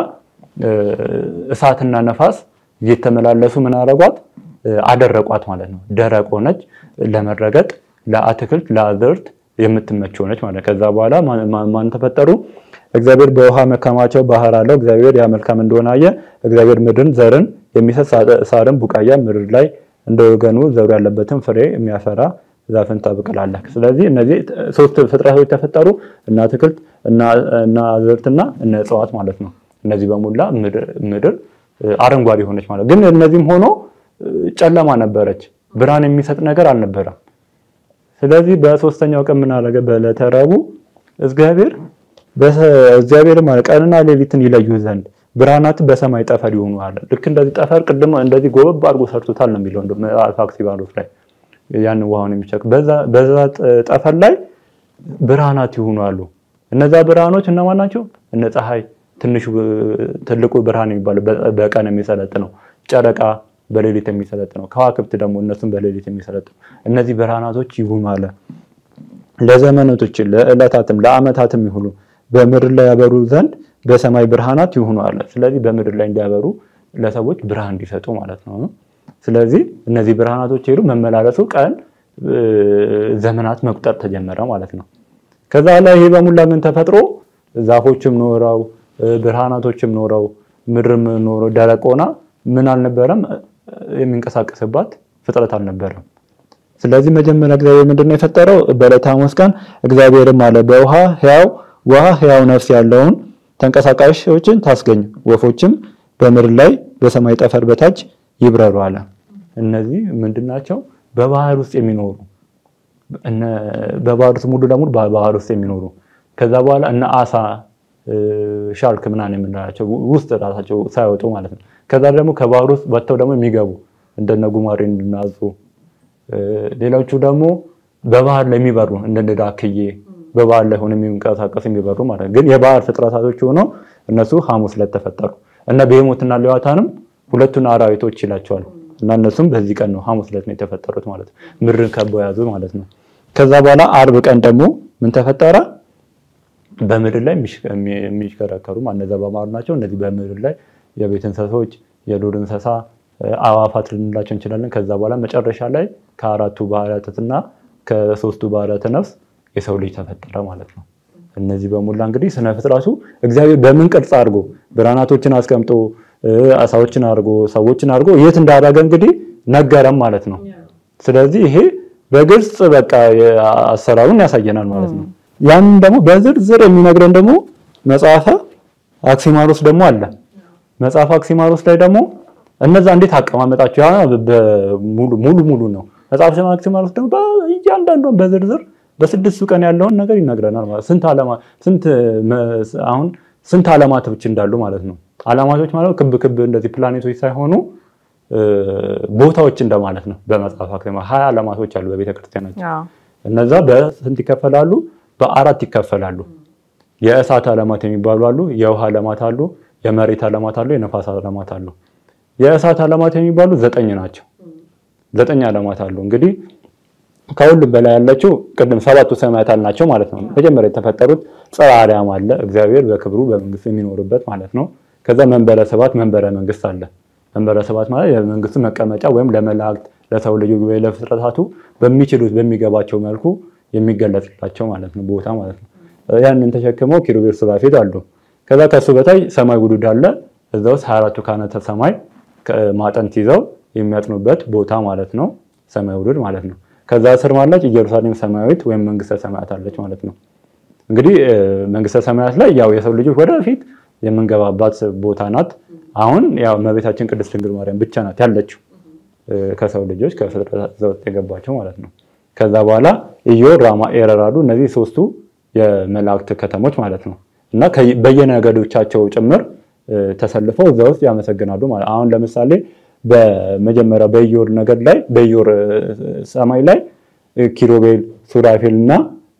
እሳትና ነፋስ እየተመላለሱ ምን አረጓት? አደረቋት ማለት ነው። ደረቅ ሆነች። ለመረገጥ ለአትክልት ለአዝርት የምትመች ሆነች ማለት ከዛ በኋላ ማን ተፈጠሩ? እግዚአብሔር በውሃ መከማቸው ባህር አለው። እግዚአብሔር ያ መልካም እንደሆነ አየ። እግዚአብሔር ምድርን ዘርን የሚሰጥ ሳርን ቡቃያ ምድር ላይ እንደ ወገኑ ዘሩ ያለበትን ፍሬ የሚያፈራ ዛፍን ታበቅላለህ። ስለዚህ እነዚህ ሶስት ፍጥረቶች ተፈጠሩ፣ እና አትክልት እና አዝርትና እነ እጽዋት ማለት ነው። እነዚህ በሙላ ምድር አረንጓዴ ሆነች ማለት ግን እነዚህም ሆኖ ጨለማ ነበረች፣ ብርሃን የሚሰጥ ነገር አልነበረም። ስለዚህ በሶስተኛው ቀን ምን አደረገ? በዕለተ ረቡዕ እግዚአብሔር እግዚአብሔር ማለት ቀንና ሌሊትን ይለዩ ዘንድ ብርሃናት በሰማይ ጠፈር ይሆኑ አለ። ልክ እንደዚህ ጠፈር ቅድም እንደዚህ ጎበብ አድርጎ ሰርቶታል ነው የሚለው ምዕራፍ አክሲባሮስ ላይ ያንን ውሃውን የሚቸክ በዛ ጠፈር ላይ ብርሃናት ይሆኑ አሉ። እነዛ ብርሃኖች እነማን ናቸው? እነ ፀሐይ፣ ትንሹ ትልቁ ብርሃን የሚባለው በቀን የሚሰለጥ ነው። ጨረቃ በሌሊት የሚሰለጥ ነው። ከዋክብት ደግሞ እነሱም በሌሊት የሚሰለጥ ነው። እነዚህ ብርሃናቶች ይሁኑ አለ። ለዘመናቶች ለዕለታትም ለዓመታትም ይሁኑ በምድር ላይ ያበሩ ዘንድ በሰማይ ብርሃናት ይሁኑ አለ። ስለዚህ በምድር ላይ እንዲያበሩ ለሰዎች ብርሃን እንዲሰጡ ማለት ነው። ስለዚህ እነዚህ ብርሃናቶች ሄዱ መመላለሱ ቀን ዘመናት መቁጠር ተጀመረ ማለት ነው። ከዛ ላይ ይሄ በሙላ ምን ተፈጥሮ ዛፎችም ኖረው ብርሃናቶችም ኖረው ምድርም ኖሮ ደረቅ ሆና ምን አልነበረም የሚንቀሳቀስባት ፍጥረት አልነበረም። ስለዚህ መጀመሪያ እግዚአብሔር ምንድነው የፈጠረው? በዕለተ ሐሙስ ቀን እግዚአብሔርም አለ በውሃ ሕያው ውሃ ሕያው ነፍስ ያለውን ተንቀሳቃሾችን ታስገኝ፣ ወፎችም በምድር ላይ በሰማይ ጠፈር በታች ይብረሩ አለ። እነዚህ ምንድናቸው? በባህር ውስጥ የሚኖሩ በባህር ውስጥ ሙሉ ለሙሉ በባህር ውስጥ የሚኖሩ ከዛ በኋላ እነ አሳ ሻርክ ምናምን የምንላቸው ውስጥ ራሳቸው ሳይወጡ ማለት ነው። ከዛ ደግሞ ከባህር ውስጥ ወጥተው ደግሞ የሚገቡ እንደነ ጉማሬ እንድናዙ ሌሎቹ ደግሞ በባህር ላይ የሚበሩ እንደነ ዳክዬ በባህር ላይ ሆነው የሚንቀሳቀሱ የሚበሩ ማለት ነው። ግን የባህር ፍጥረታቶች ሆነው እነሱ ሐሙስ ዕለት ተፈጠሩ እና ቤሄሞትና ሌዋታንም ሁለቱን አራዊቶች ይላቸዋል እና እነሱም በዚህ ቀን ነው ሐሙስ ዕለት ነው የተፈጠሩት ማለት ነው። ምድርን ከበው ያዙ ማለት ነው። ከዛ በኋላ አርብ ቀን ደግሞ ምን ተፈጠረ? በምድር ላይ የሚሽከረከሩ እነዛ በማሩ ናቸው። እነዚህ በምድር ላይ የቤት እንስሳዎች፣ የዱር እንስሳ፣ አዋፋት ልንላቸው እንችላለን። ከዛ በኋላ መጨረሻ ላይ ከአራቱ ባህሪያትና ከሶስቱ ባህሪያተ ነፍስ የሰው ልጅ ተፈጠረ ማለት ነው። እነዚህ በሙላ እንግዲህ ስነ ፍጥረቱ እግዚአብሔር በምን ቅርጽ አድርጎ ብርሃናቶችን አስቀምጦ አሳዎችን አድርጎ ሰዎችን አድርጎ የት እንዳደረገ እንግዲህ ነገረም ማለት ነው። ስለዚህ ይሄ በግልጽ በቃ አሰራሩን ያሳየናል ማለት ነው። ያንን ደግሞ በዝርዝር የሚነግረን ደግሞ መጽሐፈ አክሲማሮስ ደግሞ አለ። መጽሐፈ አክሲማሮስ ላይ ደግሞ እነዛ እንዴት አቀማመጣቸው ያ ሙሉ ሙሉ ሙሉ ነው። መጽሐፈ አክሲማሮስ ደግሞ እያንዳንዷን በዝርዝር በስድስቱ ቀን ያለውን ነገር ይነግረናል ማለት ስንት ዓለማ ስንት አሁን ስንት ዓለማቶች እንዳሉ ማለት ነው። ዓለማቶች ማለት ክብ ክብ እንደዚህ ፕላኔቶች ሳይሆኑ ቦታዎች እንደማለት ነው። በመጽሐፍ አክሲማ ሀያ ዓለማቶች አሉ በቤተክርስቲያናችን። አዎ። እነዛ በስንት ይከፈላሉ? በአራት ይከፈላሉ። የእሳት ዓለማት የሚባሉ አሉ፣ የውሃ ዓለማት አሉ፣ የመሬት ዓለማት አሉ፣ የነፋስ ዓለማት አሉ። የእሳት ዓለማት የሚባሉ ዘጠኝ ናቸው። ዘጠኝ ዓለማት አሉ። እንግዲህ ከሁሉም በላይ ያለችው ቅድም ሰባቱ ሰማያት አልናቸው ማለት ነው። መጀመሪያ የተፈጠሩት ጽርሐ አርያም አለ፣ እግዚአብሔር በክብሩ በመንግስቱ የሚኖርበት ማለት ነው። ከዛ መንበረ ስብሐት መንበረ መንግስት አለ። መንበረ ስብሐት ማለት የመንግስቱ መቀመጫ ወይም ለመላእክት ለሰው ልጅ ወይ ለፍጥረታቱ በሚችሉት በሚገባቸው መልኩ የሚገለጽላቸው ማለት ነው ቦታ ማለት ነው። ያንን ተሸክመው ኪሩቤል ሱራፌል አሉ። ከዛ ከሱ በታይ ሰማይ ጉዱድ አለ። እዛ ውስጥ 24ቱ ካህናተ ሰማይ ማጠንት ይዘው የሚያጥኑበት ቦታ ማለት ነው። ሰማይ ጉዱድ ማለት ነው። ከዛ ስር ማለች ኢየሩሳሌም ሰማያዊት ወይም መንግስተ ሰማያት አለች ማለት ነው። እንግዲህ መንግስተ ሰማያት ላይ ያው የሰው ልጆች ወደፊት የምንገባባት ቦታ ናት። አሁን ያው እመቤታችን ቅድስት ድንግል ማርያም ብቻ ናት ያለችው ከሰው ልጆች ከፍጥረት ዘውጥ የገባቸው ማለት ነው። ከዛ በኋላ ኢዮር፣ ራማ፣ ኤረር አሉ። እነዚህ ሶስቱ የመላእክት ከተሞች ማለት ነው እና በየነገዶቻቸው ጭምር ተሰልፈው እዛ ውስጥ ያመሰግናሉ ማለት አሁን ለምሳሌ በመጀመሪያ በኢዮር ነገድ ላይ በኢዮር ሰማይ ላይ ኪሩቤል፣ ሱራፌል እና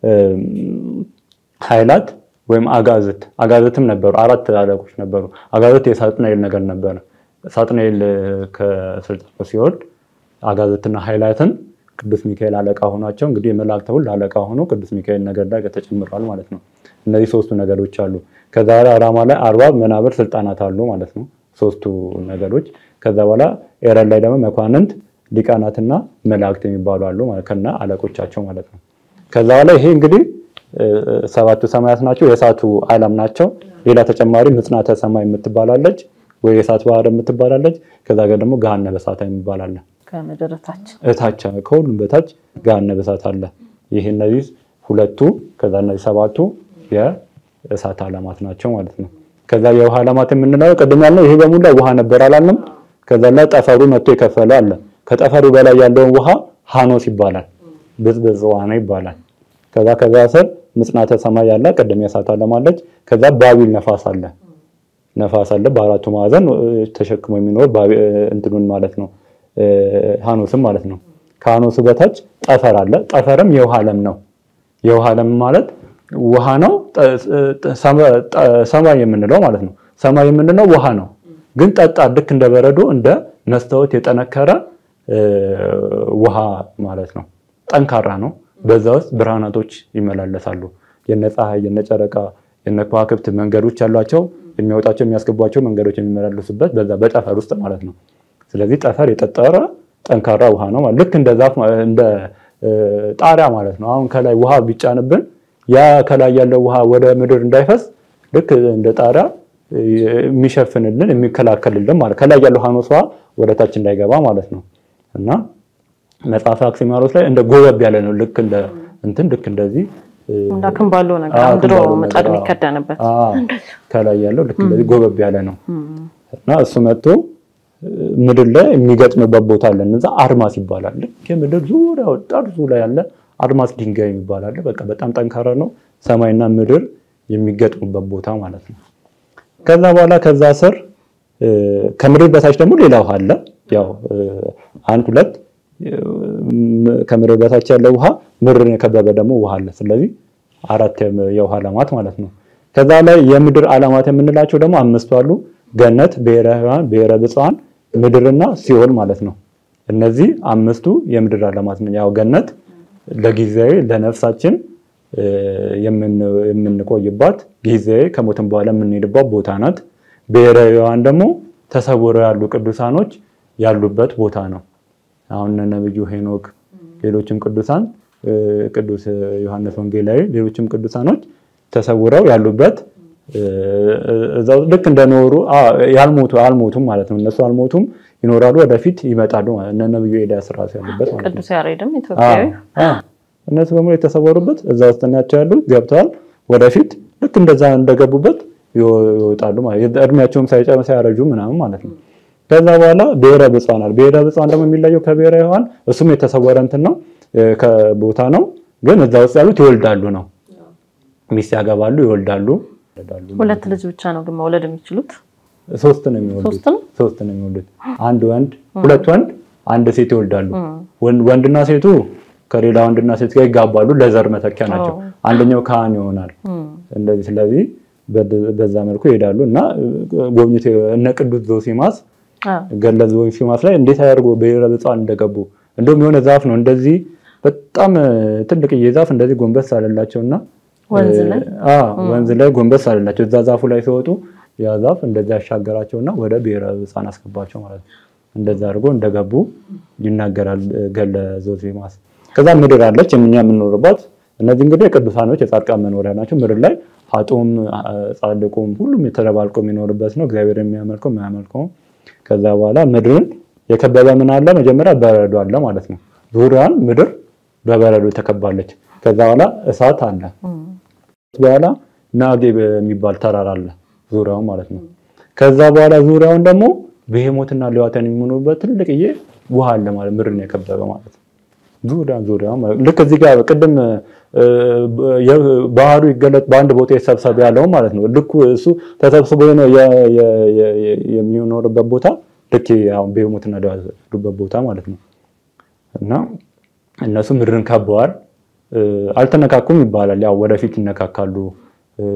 ኃይላት ወይም አጋዝት አጋዝትም ነበሩ። አራት አለቆች ነበሩ። አጋዝት የሳጥናኤል ነገር ነበረ። ሳጥናኤል ከስልጣኑ ሲወርድ አጋዝትና ኃይላትን ቅዱስ ሚካኤል አለቃ ሆኗቸው እንግዲህ የመላእክት ሁሉ አለቃ ሆኖ ቅዱስ ሚካኤል ነገር ላይ ተጨምረዋል ማለት ነው። እነዚህ ሶስቱ ነገዶች አሉ። ከዛ በኋላ ራማ ላይ አርባብ መናብር ስልጣናት አሉ ማለት ነው። ሶስቱ ነገዶች። ከዛ በኋላ ኤረር ላይ ደግሞ መኳንንት ሊቃናትና መላእክት የሚባሉ አሉ ማለት ከና አለቆቻቸው ማለት ነው። ከዛ በኋላ ይሄ እንግዲህ ሰባቱ ሰማያት ናቸው። የእሳቱ ዓለም ናቸው። ሌላ ተጨማሪ ምጽናተ ሰማይ የምትባላለች ወይ የእሳት ባህር የምትባላለች። ከዛ ጋር ደግሞ ገሃነመ እሳት የሚባላለ ከምድር ታች እታች ከሁሉም በታች ገሃነመ እሳት አለ። ይህ እነዚህ ሁለቱ ከዛ እነዚህ ሰባቱ የእሳት ዓለማት ናቸው ማለት ነው። ከዛ የውሃ ዓለማት የምንለው ቅድም ያልነው ይሄ በሙላ ውሃ ነበር አላለም። ከዛ ላይ ጠፈሩ መጥቶ የከፈለ አለ። ከጠፈሩ በላይ ያለውን ውሃ ሃኖስ ይባላል። ብዝብዝ ውሃ ነው ይባላል። ከዛ ከዛ ስር ምጽናተ ሰማይ ያለ ቅድም የእሳት ዓለም አለች። ከዛ ባቢል ነፋስ አለ ነፋስ አለ በአራቱ ማዕዘን ተሸክሞ የሚኖር እንትኑን ማለት ነው ሃኖስም ማለት ነው። ከሃኖሱ በታች ጠፈር አለ። ጠፈርም የውሃ ዓለም ነው። የውሃ ዓለም ማለት ውሃ ነው። ሰማይ የምንለው ማለት ነው። ሰማይ የምንለው ውሃ ነው፣ ግን ጠጣር ልክ እንደ በረዶ እንደ መስታወት የጠነከረ ውሃ ማለት ነው። ጠንካራ ነው። በዛ ውስጥ ብርሃናቶች ይመላለሳሉ። የነ ፀሐይ፣ የነ ጨረቃ፣ የነ ከዋክብት መንገዶች ያሏቸው የሚያወጣቸው የሚያስገቧቸው መንገዶች የሚመላለሱበት በዛ በጠፈር ውስጥ ማለት ነው። ስለዚህ ጠፈር የጠጠረ ጠንካራ ውሃ ነው ማለት ልክ እንደ ዛፍ እንደ ጣሪያ ማለት ነው። አሁን ከላይ ውሃ ቢጫንብን ያ ከላይ ያለው ውሃ ወደ ምድር እንዳይፈስ ልክ እንደ ጣሪያ የሚሸፍንልን የሚከላከልልን ማለት ከላይ ያለው ሃኖስ ውሃ ወደ ታች እንዳይገባ ማለት ነው እና መጽሐፈ አክሲማሮስ ላይ እንደ ጎበብ ያለ ነው። ልክ እንደ እንትን ልክ እንደዚህ እንዳክም ባለው ነገር አዎ፣ ድሮ ክንባለው ምጣድ ነገር፣ አዎ። የሚከደንበት አዎ፣ ከላይ ያለው ልክ እንደዚህ ጎበብ ያለ ነው እና እሱ መጥቶ ምድር ላይ የሚገጥምበት ቦታ አለ። እነዛ አድማስ ይባላል። ልክ የምድር ዙሪያው ጠርዙ ላይ ያለ አድማስ ድንጋይ ይባላል። በቃ በጣም ጠንካራ ነው። ሰማይና ምድር የሚገጥሙበት ቦታ ማለት ነው። ከዛ በኋላ ከዛ ስር እ፣ ከምድር በታች ደግሞ ሌላ ውሃ አለ። ያው እ፣ አንድ ሁለት እ፣ ከምድር በታች ያለው ውሃ ምድርን የከበበ ደግሞ ውሃ አለ። ስለዚህ አራት የም- የውሃ ዓለማት ማለት ነው። ከዛ ላይ የምድር ዓለማት የምንላቸው ደግሞ አምስቱ አሉ። ገነት፣ ብሔረ ሕያዋን፣ ብሔረ ብፁዓን፣ ምድርና ሲኦል ማለት ነው። እነዚህ አምስቱ የምድር ዓለማት ነው። ያው ገነት ለጊዜያዊ ለነፍሳችን እ፣ የምን- የምንቆይባት ጊዜያዊ ከሞትን በኋላ የምንሄድባት ቦታ ናት። ብሔረ ሕያዋን ደግሞ ተሰውረው ያሉ ቅዱሳኖች ያሉበት ቦታ ነው። አሁን እነ ነብዩ ሄኖክ ሌሎችም ቅዱሳን እ፣ ቅዱስ ዮሐንስ ወንጌላዊ ሌሎችም ቅዱሳኖች ተሰውረው ያሉበት እ፣ እዛው ልክ እንደኖሩ አ፣ ያልሞቱ አልሞቱም ማለት ነው። እነሱ አልሞቱም ይኖራሉ፣ ወደፊት ይመጣሉ ማለት ነው። እነ ነብዩ ኤልያስ ራሱ ያሉበት ማለት ነው። ቅዱስ ያሬድም ኢትዮጵያዊ አዎ፣ አዎ። እነሱ በሙሉ የተሰወሩበት እዛ ውስጥ ናቸው ያሉት፣ ገብተዋል። ወደፊት ልክ እንደዛ እንደገቡበት ይወ- ይወጣሉ ማለት ነው። እድሜያቸውም ሳይጨም ሳያረጁ ምናምን ማለት ነው። ከዛ በኋላ ብሔረ ብፁዓን አለ። ብሔረ ብፁዓን ደግሞ የሚለየው ከብሔረ ሕያዋን እሱም የተሰወረ እንትን ነው እ፣ ከቦታ ነው። ግን እዛ ውስጥ ያሉት ይወልዳሉ ነው። ሚስት ያገባሉ፣ ይወልዳሉ። ይወልዳሉ። ሁለት ልጅ ብቻ ነው ግን መውለድ የሚችሉት። ሶስት ነው የሚወልዱት። ሶስት ነው? ሶስት ነው የሚወልዱት። አንድ ወንድ፣ ሁለት ወንድ፣ አንድ ሴት ይወልዳሉ። ወንድ- ወንድና ሴቱ ከሌላ ወንድና ሴት ጋር ይጋባሉ። ለዘር መተኪያ ናቸው። አንደኛው ካህን ይሆናል። እንደዚህ ስለዚህ በ- በዛ መልኩ ይሄዳሉ እና ጎብኝቶ እነ ቅዱስ ዞሲማስ አዎ። ገለ ዞሲማስ ላይ እንዴት አያደርጉ ብሔረ ብፁዓን እንደገቡ እንደውም የሆነ ዛፍ ነው እንደዚህ በጣም ትልቅዬ ዛፍ እንደዚህ ጎንበስ አለላቸው እና ወንዝ ላይ? አዎ ወንዝ ላይ ጎንበስ አለላቸው። እዛ ዛፉ ላይ ሲወጡ ያ ዛፍ እንደዚህ ያሻገራቸውና ወደ ብሔረ ብፁዓን አስገባቸው ማለት ነው። እንደዛ አድርጎ እንደገቡ ይናገራል ገለ ዞሲማስ። ከዛ ምድር አለች እኛ የምንኖርባት። እነዚህ እንግዲህ የቅዱሳኖች የጻድቃን መኖሪያ ናቸው። ምድር ላይ ሀጡም ጻድቁም ሁሉም የተደባልቆ የሚኖርበት ነው። እግዚአብሔር የሚያመልከው የማያመልከውም። ከዛ በኋላ ምድርን የከበበ ምን አለ? መጀመሪያ በረዶ አለ ማለት ነው። ዙሪያዋን ምድር በበረዶ ተከባለች። ከዛ በኋላ እሳት አለ። በኋላ ናጌብ የሚባል ተራራ አለ ዙሪያውን ማለት ነው። ከዛ በኋላ ዙሪያውን ደግሞ ብሄሞትና ሌዋታን የሚኖሩበት ትልቅዬ ውሃ አለ ማለት ምድርን የከበበ ማለት ነው። ዙሪያ ዙሪያ ልክ እዚህ ጋር ቅድም እ፣ የ- ባህሩ ይገለጥ በአንድ ቦታ ይሰብሰብ ያለው ማለት ነው። ልክ እሱ ተሰብስቦ ነው የ- የ- የ- የ- የሚኖርበት ቦታ ልክ አሁን ብሄሞትና ሌዋታን ያሉበት ቦታ ማለት ነው። እና እነሱ ምድርን ከበዋል። እ፣ አልተነካኩም ይባላል። ያው ወደፊት ይነካካሉ እ፣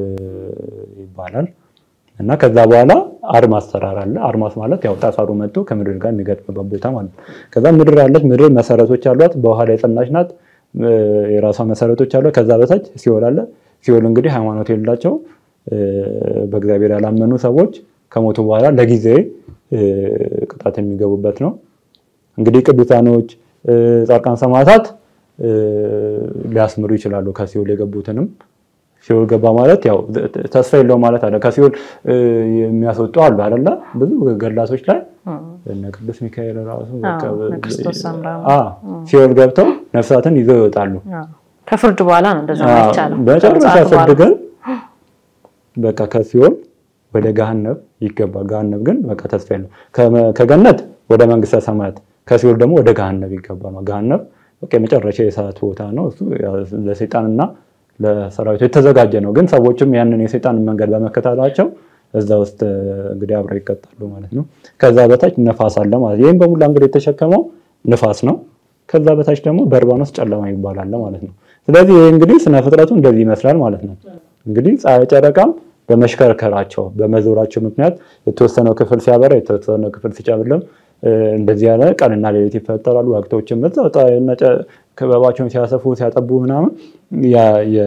ይባላል። እና ከዛ በኋላ አድማስ ተራራ አለ። አድማስ ማለት ያው ጠፈሩ መጥቶ ከምድር ጋር የሚገጥምበት ቦታ ማለት ነው። ከዛ ምድር አለች። ምድር መሰረቶች አሏት። በውሃ ላይ የጸናች ናት። እ፣ የራሷ መሰረቶች አሏት። ከዛ በታች ሲኦል አለ። ሲኦል እንግዲህ ሃይማኖት የሌላቸው እ፣ በእግዚአብሔር ያላመኑ ሰዎች ከሞቱ በኋላ ለጊዜ እ፣ ቅጣት የሚገቡበት ነው። እንግዲህ ቅዱሳኖች እ፣ ጻድቃን ሰማዕታት እ፣ ሊያስምሩ ይችላሉ ከሲኦል የገቡትንም ሲኦል ገባ ማለት ያው ተስፋ የለውም ማለት አለ። ከሲኦል እ፣ የሚያስወጡ አሉ አይደለ? ብዙ ገላቶች ላይ እነ ቅዱስ ሚካኤል ራሱ በቃ አዎ፣ እነ ክርስቶስ ሰምራ አ ሲኦል ገብተው ነፍሳትን ይዘው ይወጣሉ። አዎ። ከፍርድ በኋላ ነው እንደዛ አዎ፣ አይቻልም። በመጨረሻ ከመጽሐፍ ፍርድ በኋላ። ግን በቃ ከሲኦል ወደ ገሃነብ ይገባል። ገሃነብ ግን በቃ ተስፋ የለውም። ከመ- ከገነት ወደ መንግስተ ሰማያት ከሲኦል ደግሞ ወደ ገሃነብ ይገባል። ገሃነብ በቃ የመጨረሻ የእሳት ቦታ ነው። እሱ ያው ለሰይጣንና ለሰራዊቱ የተዘጋጀ ነው። ግን ሰዎችም ያንን የሰይጣንን መንገድ በመከተላቸው እዛ ውስጥ እ፣ እንግዲህ አብረው ይቀጣሉ ማለት ነው። ከዛ በታች ነፋስ አለ ማለት ይህም በሙላ እንግዲህ የተሸከመው ንፋስ ነው። ከዛ በታች ደግሞ በርባኖስ ጨለማ ይባላል ማለት ነው። ስለዚህ ይህ እንግዲህ ስነ ፍጥረቱ እንደዚህ ይመስላል ማለት ነው። እንግዲህ ፀሐይ፣ ጨረቃም በመሽከርከራቸው በመዞራቸው ምክንያት የተወሰነው ክፍል ሲያበራ የተወሰነው ክፍል ሲጨልም እ፣ እንደዚህ ያለ ቀንና ሌሊት ይፈጠራሉ። ወቅቶችም በዛው ፀሐይና ጨ- ክበባቸውን ሲያሰፉ ሲያጠቡ ምናምን ያ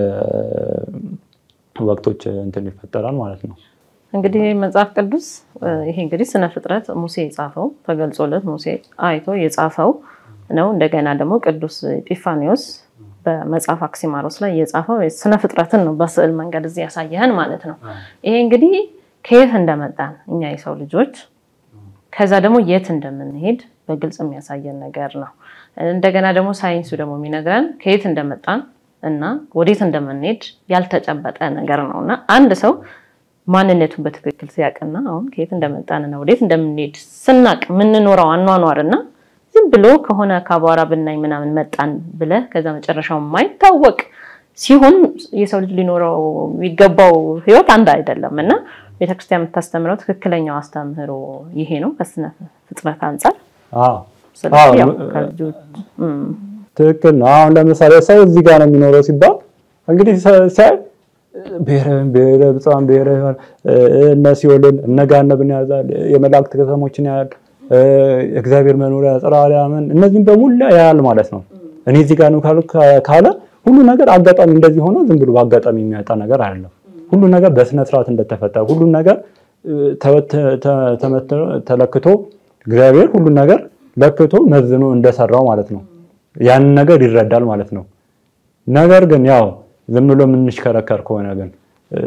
የወቅቶች እንትን ይፈጠራል ማለት ነው። እንግዲህ መጽሐፍ ቅዱስ እ፣ ይሄ እንግዲህ ስነ ፍጥረት ሙሴ የጻፈው ተገልጾለት ሙሴ አይቶ የጻፈው ነው። እንደገና ደግሞ ቅዱስ ኤጲፋኒዎስ በመጽሐፍ አክሲማሮስ ላይ የጻፈው ስነ ፍጥረትን ነው በስዕል መንገድ እዚህ ያሳየህን ማለት ነው። ይሄ እንግዲህ ከየት እንደመጣን እኛ የሰው ልጆች ከዛ ደግሞ የት እንደምንሄድ በግልጽ የሚያሳየን ነገር ነው። እንደገና ደግሞ ሳይንሱ ደግሞ የሚነግረን ከየት እንደመጣን እና ወዴት እንደምንሄድ ያልተጨበጠ ነገር ነው እና አንድ ሰው ማንነቱን በትክክል ሲያውቅና አሁን ከየት እንደመጣንና ወዴት እንደምንሄድ ስናቅ የምንኖረው አኗኗር እና ዝም ብሎ ከሆነ ከአቧራ ብናኝ ምናምን መጣን ብለህ ከዛ መጨረሻው የማይታወቅ ሲሆን የሰው ልጅ ሊኖረው የሚገባው ህይወት አንድ አይደለም እና ቤተክርስቲያን የምታስተምረው ትክክለኛው አስተምህሮ ይሄ ነው ከስነ ፍጥረት አንጻር። አዎ ስለዚህ ያው አዎ፣ ከልጆች እም፣ ትክክል ነው። አሁን ለምሳሌ ሰው እዚህ ጋር ነው የሚኖረው ሲባል እንግዲህ ሰ- ሲያይ ብሔረ ብሔረ ብፁዓን ብሔረ ሕያዋን እ፣ እነ ሲኦልን እነ ገሃነብን ያዛል፣ የመላእክት ከተሞችን ያያል፣ እ፣ እግዚአብሔር መኖሪያ ጽርሐ አርያምን እነዚህም በሙላ ያያል ማለት ነው። እኔ እዚህ ጋር ነው ካሉ- ካለ ሁሉ ነገር አጋጣሚ እንደዚህ ሆኖ ዝም ብሎ በአጋጣሚ የሚያጣ ነገር አይደለም። ሁሉ ነገር በስነ ስርዓት እንደተፈጠረ ሁሉ ነገር እ፣ ተወት- ተ- ተመትኖ ተለክቶ እግዚአብሔር ሁሉ ነገር ለክቶ መዝኖ እንደሰራው ማለት ነው። ያንን ነገር ይረዳል ማለት ነው። ነገር ግን ያው ዝም ብሎ የምንሽከረከር ከሆነ ግን እ፣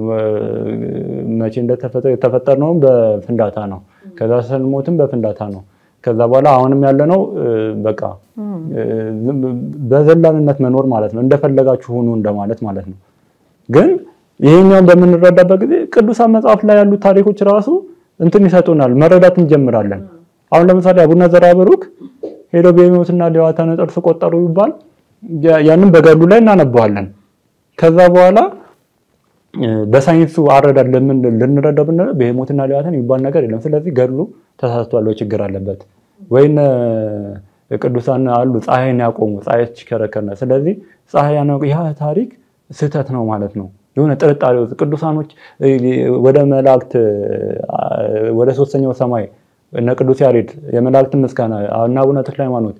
መቼ እንደተፈጠረ የተፈጠርነውም በፍንዳታ ነው። ከዛ ስንሞትም በፍንዳታ ነው። ከዛ በኋላ አሁንም ያለነው እ፣ በቃ እ፣ ዝም በዘላንነት መኖር ማለት ነው። እንደፈለጋችሁ ሁኑ እንደማለት ማለት ነው። ግን ይሄኛውን በምንረዳበት ጊዜ ቅዱሳን መጽሐፍ ላይ ያሉት ታሪኮች ራሱ እንትን ይሰጡናል፣ መረዳት እንጀምራለን። አሁን ለምሳሌ አቡነ ዘራብሩክ ሄዶ በሕይወትና ሌዋታን ጥርስ ቆጠሩ ይባል ያ- ያንን በገድሉ ላይ እናነበዋለን። ከዛ በኋላ በሳይንሱ አረዳድ ለምን ልንረዳው ብንለው በሞትና ሌዋታን የሚባል ነገር የለም። ስለዚህ ገድሉ ተሳስቷል ወይ ችግር አለበት ወይም ቅዱሳን አሉ ፀሐይን ያቆሙ ፀሐይ ትሽከረከር ነው። ስለዚህ ፀሐይ ያ ታሪክ ስህተት ነው ማለት ነው። የሆነ ጥርጣሬ ውስጥ ቅዱሳኖች ወደ መላእክት ወደ ሶስተኛው ሰማይ እነ ቅዱስ ያሬድ የመላእክትን ምስጋና እና አቡነ ተክለ ሃይማኖት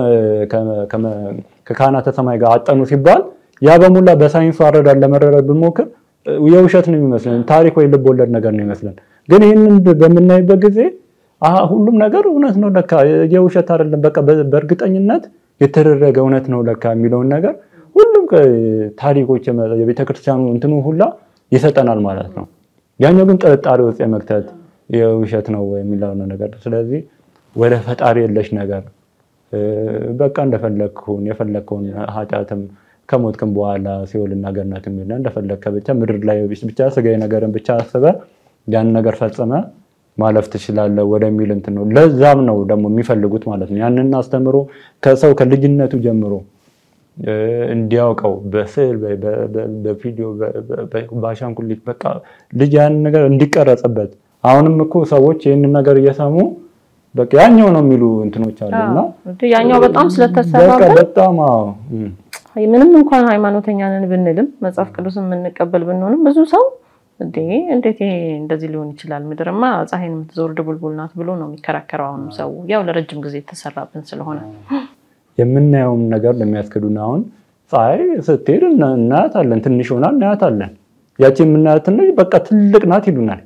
ከካህናተ ሰማይ ጋር አጠኑ ሲባል ያ በሙላ በሳይንሱ አረዳድ ለመረዳት ብንሞክር የውሸት ነው የሚመስለን፣ ታሪክ ወይ ልብ ወለድ ነገር ነው የሚመስለን። ግን ይህንን በምናይበት ጊዜ ሁሉም ነገር እውነት ነው ለካ የውሸት አይደለም፣ በቃ በእርግጠኝነት የተደረገ እውነት ነው ለካ የሚለውን ነገር ሁሉም ታሪኮች የቤተክርስቲያኑ እንትኑ ሁላ ይሰጠናል ማለት ነው። ያኛው ግን ጥርጣሬ ውስጥ የመክተት የውሸት ነው የሚለውን ነገር ስለዚህ ወደ ፈጣሪ የለሽ ነገር በቃ እንደፈለግኩን የፈለግከውን ኃጢአትም ከሞትክም በኋላ ሲኦልና ገነት የሚል እንደፈለግከ ብቻ ምድር ላይ ብቻ ስጋዊ ነገርን ብቻ አስበ ያን ነገር ፈጽመ ማለፍ ትችላለህ ወደሚል እንትን ነው። ለዛም ነው ደግሞ የሚፈልጉት ማለት ነው። ያንን አስተምሮ ከሰው ከልጅነቱ ጀምሮ እንዲያውቀው በስዕል በቪዲዮ በአሻንጉሊት በቃ ልጅ ያንን ነገር እንዲቀረጽበት አሁንም እኮ ሰዎች ይህንን ነገር እየሰሙ በቃ ያኛው ነው የሚሉ እንትኖች አሉና ያኛው በጣም ስለተሰራበት በጣም ምንም እንኳን ሃይማኖተኛ ነን ብንልም መጽሐፍ ቅዱስን የምንቀበል ብንሆንም ብዙ ሰው እንዴ እንዴት ይሄ እንደዚህ ሊሆን ይችላል? ምድርማ ፀሐይን የምትዞር ድቡልቡል ናት ብሎ ነው የሚከራከረው። አሁንም ሰው ያው ለረጅም ጊዜ የተሰራብን ስለሆነ የምናየውም ነገር ለሚያስክዱን አሁን ፀሐይ ስትሄድ እናያታለን፣ ትንሽ ሆና እናያታለን። ያቺ የምናያት ትንሽ በቃ ትልቅ ናት ይሉናል።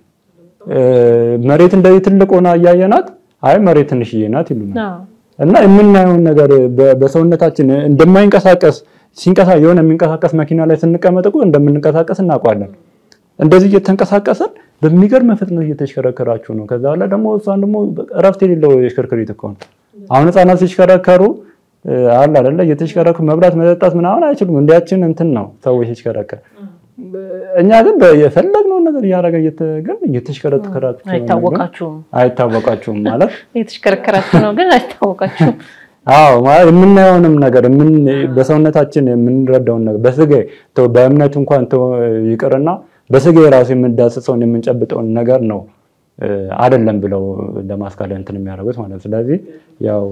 መሬት እንደዚህ ትልቅ ሆና እያየናት አይ መሬት ትንሽዬ ናት ይሉናል። እና የምናየውን ነገር በሰውነታችን እንደማይንቀሳቀስ ሲንቀሳ የሆነ የሚንቀሳቀስ መኪና ላይ ስንቀመጥ እኮ እንደምንንቀሳቀስ እናውቃለን። እንደዚህ እየተንቀሳቀሰን በሚገርም ፍጥነት እየተሽከረከራችሁ ነው። ከዛ በኋላ ደግሞ እሷን ደግሞ እረፍት የሌለው የሽከርክሪት እኮ ነው። አሁን ህፃናት ሲሽከረከሩ አለ አይደለ እየተሽከረከሩ መብላት መጠጣት ምናምን አይችሉም። እንዲያችን እንትን ነው ሰዎች ሲሽከረከር እኛ ግን የፈለግነውን ነገር እያደረገ ግን እየተሽከረከራችሁ አይታወቃችሁም አይታወቃችሁም ማለት እየተሽከረከራችሁ ነው፣ ግን አይታወቃችሁም። አዎ ማለት የምናየውንም ነገር በሰውነታችን የምንረዳውን ነገር በስጋ በእምነት እንኳን ይቅርና በስጋ የራሱ የምንዳስሰውን የምንጨብጠውን ነገር ነው አይደለም ብለው ለማስካለ እንትን የሚያደርጉት ማለት ነው። ስለዚህ ያው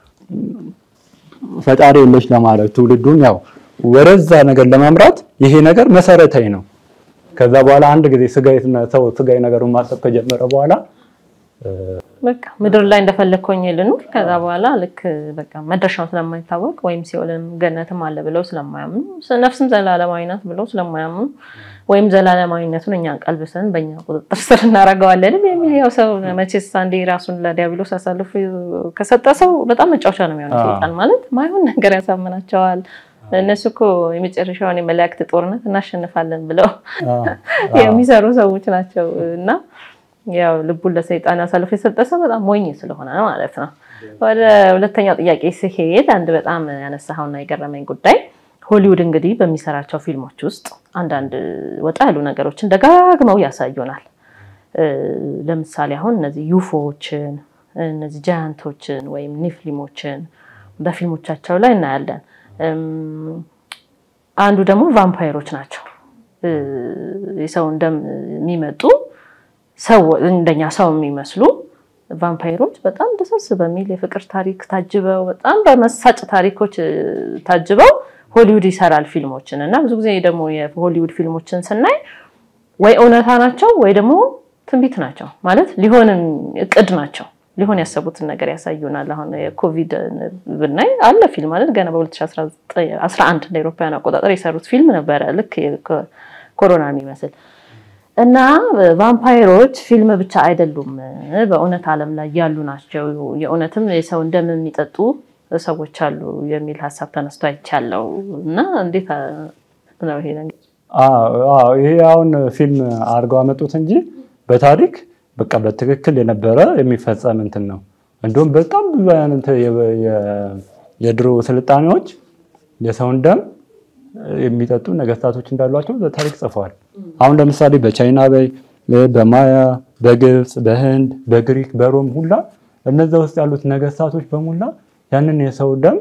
ፈጣሪ የለሽ ለማድረግ ትውልዱን ያው ወደዛ ነገር ለማምራት ይሄ ነገር መሰረታዊ ነው። ከዛ በኋላ አንድ ጊዜ ስጋዊ ሰው ስጋዊ ነገሩን ማሰብ ከጀመረ በኋላ በቃ ምድር ላይ እንደፈለግኩኝ ልኑር። ከዛ በኋላ ልክ በቃ መድረሻው ስለማይታወቅ ወይም ሲኦልም ገነትም አለ ብለው ስለማያምኑ ነፍስም ዘላለማዊ ናት ብለው ስለማያምኑ ወይም ዘላለማዊነቱን እኛን ቀልብሰን በእኛ ቁጥጥር ስር እናደርገዋለን የሚል ያው ሰው መቼስ አንዴ ራሱን ለዲያብሎስ አሳልፎ ከሰጠ ሰው በጣም መጫወቻ ነው የሚሆነው። ሰይጣን ማለት ማይሆን ነገር ያሳምናቸዋል። እነሱ እኮ የመጨረሻውን የመላእክት ጦርነት እናሸንፋለን ብለው የሚሰሩ ሰዎች ናቸው እና ያው ልቡን ለሰይጣን አሳልፎ የሰጠ ሰው በጣም ሞኝ ስለሆነ ማለት ነው። ወደ ሁለተኛው ጥያቄ ሲሄድ አንድ በጣም ያነሳኸውና የገረመኝ ጉዳይ ሆሊውድ እንግዲህ በሚሰራቸው ፊልሞች ውስጥ አንዳንድ ወጣ ያሉ ነገሮችን ደጋግመው ያሳዩናል። ለምሳሌ አሁን እነዚህ ዩፎዎችን፣ እነዚህ ጃያንቶችን ወይም ኒፍሊሞችን በፊልሞቻቸው ላይ እናያለን። አንዱ ደግሞ ቫምፓይሮች ናቸው። የሰውን ደም የሚመጡ ሰው እንደኛ ሰው የሚመስሉ ቫምፓይሮች በጣም ደሰስ በሚል የፍቅር ታሪክ ታጅበው በጣም በመሳጭ ታሪኮች ታጅበው ሆሊውድ ይሰራል ፊልሞችን እና ብዙ ጊዜ ደግሞ የሆሊውድ ፊልሞችን ስናይ ወይ እውነታ ናቸው ወይ ደግሞ ትንቢት ናቸው። ማለት ሊሆንም እቅድ ናቸው። ሊሆን ያሰቡትን ነገር ያሳዩናል። አሁን የኮቪድ ብናይ አለ ፊልም ማለት ገና በ2011 እንደ አውሮፓውያን አቆጣጠር የሰሩት ፊልም ነበረ ልክ ኮሮና የሚመስል እና ቫምፓይሮች ፊልም ብቻ አይደሉም፣ በእውነት ዓለም ላይ ያሉ ናቸው። የእውነትም የሰውን ደም የሚጠጡ ሰዎች አሉ የሚል ሀሳብ ተነስቶ አይቻለው እና እንዴት ነው ይሄ ነገር? ይሄ አሁን ፊልም አድርገው አመጡት እንጂ በታሪክ በቃ በትክክል የነበረ የሚፈጸም እንትን ነው። እንዲሁም በጣም ብዙ አይነት የድሮ ስልጣኔዎች የሰውን ደም የሚጠጡ ነገስታቶች እንዳሏቸው በታሪክ ጽፈዋል። አሁን ለምሳሌ በቻይና በይ፣ በማያ፣ በግብፅ፣ በህንድ፣ በግሪክ፣ በሮም ሁላ እነዛ ውስጥ ያሉት ነገስታቶች በሙላ ያንን የሰው ደም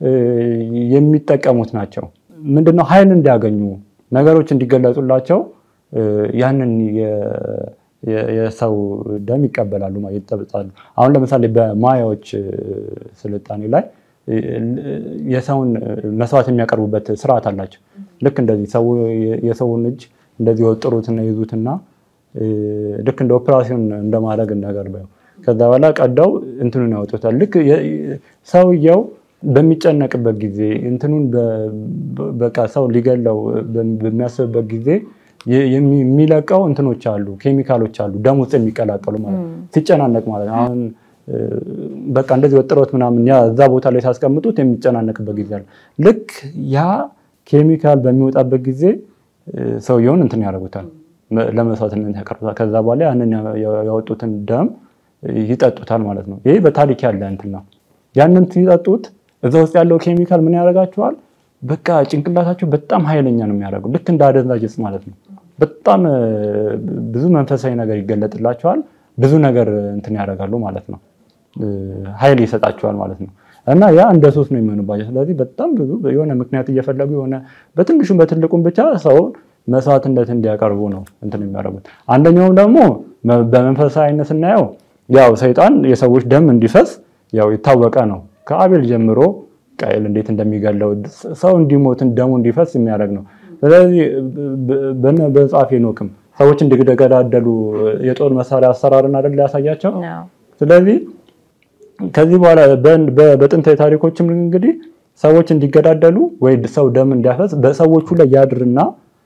የሚጠቀሙት ናቸው። ምንድነው ኃይል እንዲያገኙ ነገሮች እንዲገለጹላቸው ያንን የሰው ደም ይቀበላሉ፣ ይጠብጣሉ። አሁን ለምሳሌ በማያዎች ስልጣኔ ላይ የሰውን መስዋዕት የሚያቀርቡበት ስርዓት አላቸው። ልክ እንደዚህ ሰው የሰውን እጅ እንደዚህ ወጥሩትና ይዙትና ልክ እንደ ኦፕራሲዮን እንደማድረግ ነገር በ ከዛ በኋላ ቀዳው እንትኑን ያወጡታል። ልክ ሰውየው በሚጨነቅበት ጊዜ እንትኑን በቃ ሰው ሊገለው በሚያስብበት ጊዜ የሚለቀው እንትኖች አሉ፣ ኬሚካሎች አሉ ደም ውስጥ የሚቀላቀሉ ማለት ሲጨናነቅ ማለት ነው። አሁን በቃ እንደዚህ ወጥሮት ምናምን ያ እዛ ቦታ ላይ ሲያስቀምጡት የሚጨናነቅበት ጊዜ አለ። ልክ ያ ኬሚካል በሚወጣበት ጊዜ ሰውየውን እንትን ያደርጉታል፣ ለመስዋዕትነት ያቀርቡታል። ከዛ በኋላ ያንን ያወጡትን ደም ይጠጡታል ማለት ነው። ይሄ በታሪክ ያለ እንትን ነው። ያንን ሲጠጡት እዛ ውስጥ ያለው ኬሚካል ምን ያደርጋቸዋል? በቃ ጭንቅላታቸው በጣም ኃይለኛ ነው የሚያደርገው ልክ እንደ አደንዛዥ ዕፅ ማለት ነው። በጣም ብዙ መንፈሳዊ ነገር ይገለጥላቸዋል። ብዙ ነገር እንትን ያደርጋሉ ማለት ነው። ኃይል ይሰጣቸዋል ማለት ነው። እና ያ እንደ ሱስ ነው የሚሆንባቸው። ስለዚህ በጣም ብዙ የሆነ ምክንያት እየፈለጉ የሆነ በትንሹም በትልቁም ብቻ ሰውን መስዋዕትነት እንዲያቀርቡ ነው እንትን የሚያደርጉት። አንደኛውም ደግሞ በመንፈሳዊ አይነት ስናየው ያው ሰይጣን የሰዎች ደም እንዲፈስ ያው የታወቀ ነው። ከአቤል ጀምሮ ቃየል እንዴት እንደሚገለው ሰው እንዲሞትን ደሙ እንዲፈስ የሚያደርግ ነው። ስለዚህ በመጽሐፈ ሄኖክም ሰዎች እንዲገዳደሉ የጦር መሳሪያ አሰራርን አይደል ያሳያቸው። ስለዚህ ከዚህ በኋላ በጥንታዊ ታሪኮችም እንግዲህ ሰዎች እንዲገዳደሉ ወይ ሰው ደም እንዲያፈስ በሰዎቹ ላይ ያድርና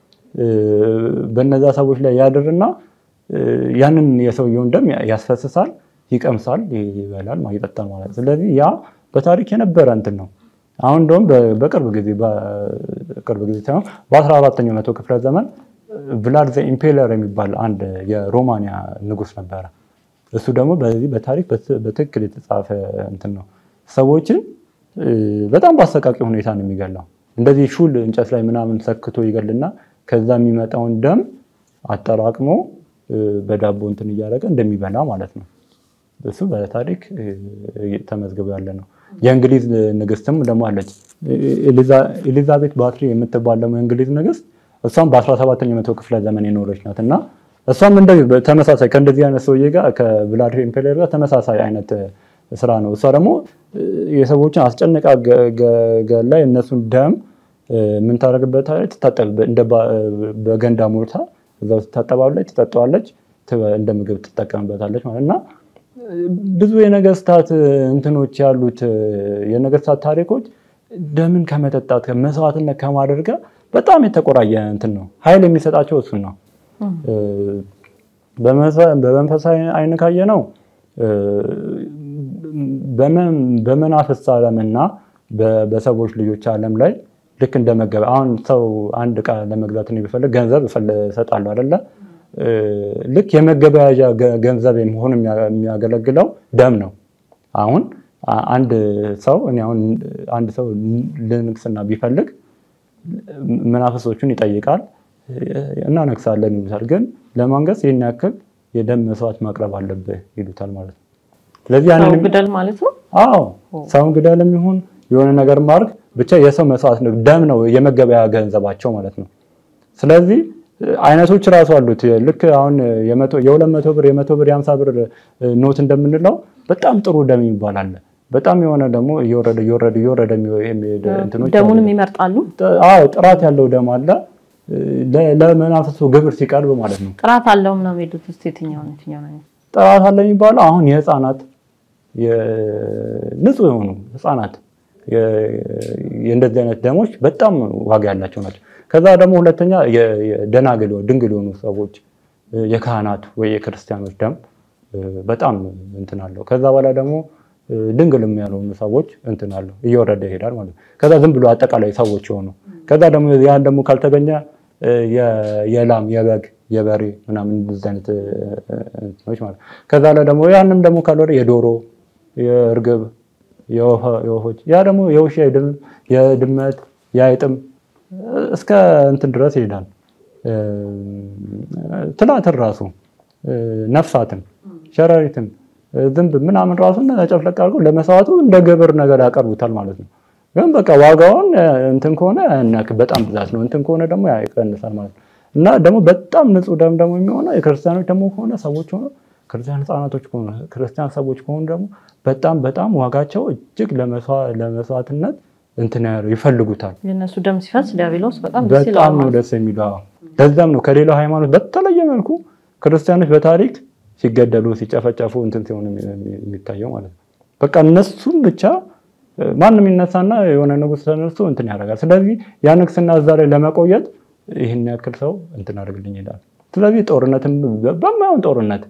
በነዛ ሰዎች ላይ ያድርና ያንን የሰውየውን ደም ያስፈስሳል፣ ይቀምሳል፣ ይበላል፣ ይጠጣል ማለት ስለዚህ ያ በታሪክ የነበረ እንትን ነው። አሁን እንደውም በቅርብ ጊዜ በቅርብ ጊዜ ሳይሆን በአስራ አራተኛው መቶ ክፍለ ዘመን ቭላድ ዘ ኢምፔለር የሚባል አንድ የሮማንያ ንጉስ ነበረ። እሱ ደግሞ በዚህ በታሪክ በትክክል የተጻፈ እንትን ነው። ሰዎችን በጣም በአሰቃቂ ሁኔታ ነው የሚገላው። እንደዚህ ሹል እንጨት ላይ ምናምን ሰክቶ ይገልና ከዛ የሚመጣውን ደም አጠራቅሞ በዳቦ እንትን እያደረገ እንደሚበላ ማለት ነው። እሱ በታሪክ ተመዝግቦ ያለ ነው። የእንግሊዝ ንግስትም ደግሞ አለች ኤሊዛቤት ባትሪ የምትባል ደግሞ የእንግሊዝ ንግስት እሷም በ17ኛው መቶ ክፍለ ዘመን የኖረች ናት እና እሷም እንደዚህ ተመሳሳይ ከእንደዚህ አይነት ሰውዬ ጋር ከቭላድሚር ኢምፔሪየር ጋር ተመሳሳይ አይነት ስራ ነው። እሷ ደግሞ የሰዎችን አስጨንቃ ገላ የእነሱን ደም ምን ታደርግበታለች? በገንዳ ሞልታ እዛ ውስጥ ታጠባለች፣ ትጠጣዋለች፣ እንደ ምግብ ትጠቀምበታለች ማለት እና ብዙ የነገስታት እንትኖች ያሉት የነገስታት ታሪኮች ደምን ከመጠጣት መስዋዕትነት ከማድረግ ጋር በጣም የተቆራየ እንትን ነው። ኃይል የሚሰጣቸው እሱን ነው። በመንፈሳዊ አይን ካየ ነው በመናፍስት ዓለምና በሰዎች ልጆች ዓለም ላይ ልክ እንደ መገበያ አሁን ሰው አንድ ዕቃ ለመግዛት ቢፈልግ ገንዘብ እሰጣለሁ አይደለ? ልክ የመገበያያ ገንዘብ መሆን የሚያገለግለው ደም ነው። አሁን አንድ ሰው እኔ አሁን አንድ ሰው ልንግስና ቢፈልግ መናፍሶቹን ይጠይቃል፣ እናነግሳለን ይሉታል። ግን ለማንገስ ይህን ያክል የደም መስዋዕት ማቅረብ አለብህ ይሉታል ማለት ነው። ስለዚህ ሰው ግደል ማለት ነው። አዎ ሰውን ግደልም ይሁን የሆነ ነገር ማድረግ ብቻ የሰው መስዋዕት ነው። ደም ነው የመገበያ ገንዘባቸው ማለት ነው። ስለዚህ አይነቶች እራሱ አሉት። ልክ አሁን የሁለት መቶ ብር የመቶ ብር የሀምሳ ብር ኖት እንደምንለው በጣም ጥሩ ደም የሚባል አለ። በጣም የሆነ ደግሞ እየወረደ እየወረደ እየወረደ የሚሄድ እንትኖች ደሙንም ይመርጣሉ። አዎ ጥራት ያለው ደም አለ። ለመናፍሱ ግብር ሲቀርብ ማለት ነው። ጥራት አለው ነው የሚሄዱት። ውስጥ የትኛው ነው የትኛው ነው? ጥራት አለ የሚባለው አሁን የህፃናት ንጹህ የሆኑ ህፃናት የእንደዚህ አይነት ደሞች በጣም ዋጋ ያላቸው ናቸው። ከዛ ደግሞ ሁለተኛ ደናግል ድንግል የሆኑ ሰዎች የካህናት ወይ የክርስቲያኖች ደም በጣም እንትን አለው። ከዛ በኋላ ደግሞ ድንግልም ያልሆኑ ሰዎች እንትን አለው እየወረደ ይሄዳል ማለት ነው። ከዛ ዝም ብሎ አጠቃላይ ሰዎች የሆኑ ከዛ ደግሞ ያን ደግሞ ካልተገኘ የላም የበግ የበሬ ምናምን እንደዚህ አይነት እንትኖች ማለት ነው። ከዛ ላይ ደግሞ ያንም ደግሞ ካልወረ የዶሮ የእርግብ የወፎች ያ ደግሞ የውሻ የድመት የአይጥም እስከ እንትን ድረስ ይሄዳል። ትላትን ራሱ ነፍሳትን፣ ሸረሪትን፣ ዝንብ ምናምን ራሱ ጨፍለቅ አድርገው ለመስዋዕቱ እንደ ግብር ነገር ያቀርቡታል ማለት ነው። ግን በቃ ዋጋውን እንትን ከሆነ በጣም ብዛት ነው፣ እንትን ከሆነ ደግሞ ይቀንሳል ማለት ነው። እና ደግሞ በጣም ንጹህ ደም ደግሞ የሚሆነው የክርስቲያኖች ደግሞ ከሆነ ሰዎች ሆነ ክርስቲያን ህፃናቶች ከሆነ ክርስቲያን ሰዎች ከሆኑ ደግሞ በጣም በጣም ዋጋቸው እጅግ ለመስዋዕትነት እንትን ይፈልጉታል። የእነሱ ደም ሲፈስ ዲያብሎስ በጣም ደስ በጣም ይለዋል ነው ማለት ደስ የሚለው። ለዛም ነው ከሌላው ሃይማኖት በተለየ መልኩ ክርስቲያኖች በታሪክ ሲገደሉ ሲጨፈጨፉ እንትን ሲሆኑ የሚታየው ማለት ነው። በቃ እነሱም ብቻ ማንም ይነሳና የሆነ ንጉሥ ተነስቶ እንትን ያደርጋል። ስለዚህ ያ ንግስና እዛ ላይ ለመቆየት ይህን ያክል ሰው እንትን አድርግልኝ ይላል። ስለዚህ ጦርነትም በማይሆን ጦርነት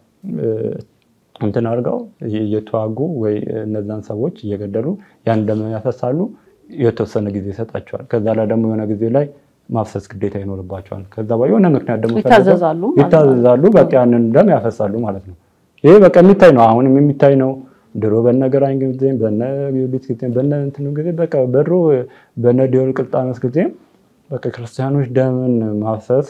እንትን አድርገው እየተዋጉ ወይ እነዛን ሰዎች እየገደሉ ያን ደም ያፈሳሉ። የተወሰነ ጊዜ ይሰጣቸዋል። ከዛ ላይ ደግሞ የሆነ ጊዜ ላይ ማፍሰስ ግዴታ ይኖርባቸዋል። ከዛ በኋላ የሆነ ምክንያት ደግሞ ፈልገው ይታዘዛሉ ማለት ነው። ይታዘዛሉ። በቃ ያንን ደም ያፈሳሉ ማለት ነው። ይሄ በቃ የሚታይ ነው። አሁንም የሚታይ ነው። ድሮ በነ ግራኝ ጊዜም በነ ጊዮርጊስ ጊዜም በነ እንትኑ ጊዜ በቃ በድሮ በነ ዲዮቅልጥያኖስ ጊዜም በቃ ክርስቲያኖች ደምን ማፍሰስ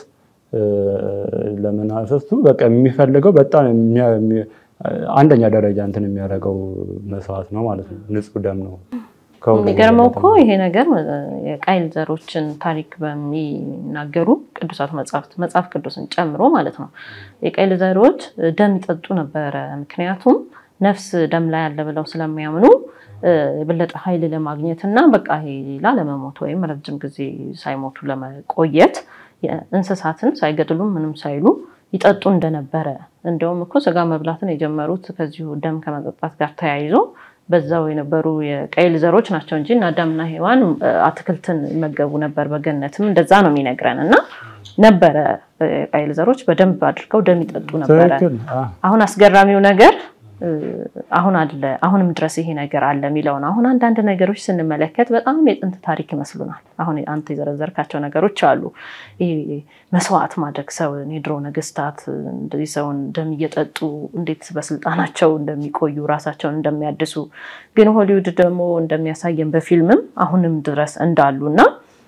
ለምን አፈሱ በቃ የሚፈልገው በጣም የሚያ- የሚ- አንደኛ ደረጃ እንትን የሚያደርገው መስዋዕት ነው ማለት ነው። ንጹህ ደም ነው። ከሁሉ የሚገርመው በላይ እኮ ይሄ ነገር የቃይል ዘሮችን ታሪክ በሚናገሩ ቅዱሳት መጽሐፍት መጽሐፍ ቅዱስን ጨምሮ ማለት ነው የቃይል ዘሮች ደም ይጠጡ ነበረ። ምክንያቱም ነፍስ ደም ላይ አለ ብለው ስለሚያምኑ እ፣ የበለጠ ኃይል ለማግኘት እና በቃ ይሄ ላለመሞት ወይም ረጅም ጊዜ ሳይሞቱ ለመቆየት እንስሳትን ሳይገድሉ ምንም ሳይሉ ይጠጡ እንደነበረ እንደውም እኮ ስጋ መብላትን የጀመሩት ከዚሁ ደም ከመጠጣት ጋር ተያይዞ በዛው የነበሩ የቀይል ዘሮች ናቸው እንጂ እና አዳምና ሔዋን እ፣ አትክልትን ይመገቡ ነበር። በገነትም እንደዛ ነው የሚነግረን እና ነበረ እ፣ የቀይል ዘሮች በደንብ አድርገው ደም ይጠጡ ነበረ። ትክክል። አዎ። አሁን አስገራሚው ነገር እ፣ አሁን አለ አሁንም ድረስ ይሄ ነገር አለ የሚለው ነው። አሁን አንዳንድ ነገሮች ስንመለከት በጣም የጥንት ታሪክ ይመስሉናል። አሁን አንተ የዘረዘርካቸው ነገሮች አሉ። ይሄ መስዋዕት ማድረግ ሰውን የድሮ ነገስታት እንደዚህ ሰውን ደም እየጠጡ እንዴት በስልጣናቸው እንደሚቆዩ ራሳቸውን እንደሚያድሱ ግን ሆሊውድ ደግሞ እንደሚያሳየን በፊልምም አሁንም ድረስ እንዳሉ እና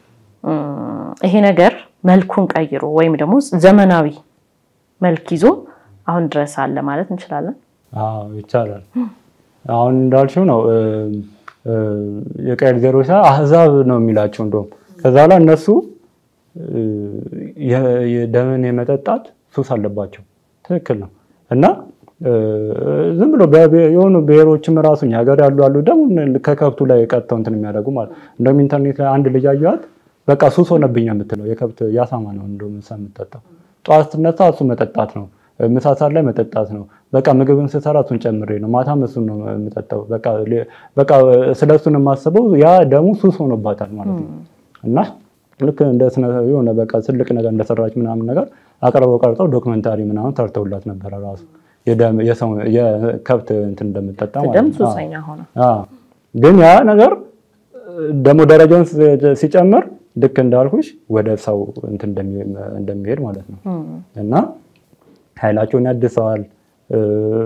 እም፣ ይሄ ነገር መልኩን ቀይሮ ወይም ደግሞ ዘመናዊ መልክ ይዞ አሁን ድረስ አለ ማለት እንችላለን። አዎ ይቻላል። አሁን እንዳልሽው ነው እ፣ እ፣ የቀይል ዘሮች አህዛብ ነው የሚላቸው እንደውም ከዛ በኋላ እነሱ እ፣ የ- የደምን የመጠጣት ሱስ አለባቸው። ትክክል ነው እና እ፣ ዝም ብሎ በብሔር- የሆኑ ብሔሮችም ራሱ እኛ ሀገር ያሉ አሉ ደግሞ ከከብቱ ላይ ቀጥተው እንትን የሚያደርጉ ማለት እንደውም ኢንተርኔት ላይ አንድ ልጅ አየኋት በቃ ሱስ ሆነብኝ የምትለው የከብት ያሳማ ነው እንደውም እሷ የምትጠጣው ጠዋት ስትነሳ እሱ መጠጣት ነው ምሳ ሰዓት ላይ መጠጣት ነው። በቃ ምግብን ስሰራ እሱን ጨምሬ ነው። ማታም እሱን ነው የምጠጣው። በቃ ሌ- በቃ ስለ እሱን የማስበው ያ ደሙ ሱስ ሆኖባታል ማለት ነው። እና ልክ እንደ ስነ የሆነ በቃ ትልቅ ነገር እንደሰራች ምናምን ነገር አቅርበው ቀርጠው ዶክመንታሪ ምናምን ሰርተውላት ነበረ ራሱ የደም- የሰው የከብት እንትን እንደምጠጣ ማለት ደም ነው። አዎ። ሱሰኛ ሆነ። አዎ። ግን ያ ነገር ደግሞ ደረጃውን ሲ- ሲጨምር ልክ እንዳልኩሽ ወደ ሰው እንትን እንደሚ- እንደሚሄድ ማለት ነው እና ኃይላቸውን ያድሰዋል። እ፣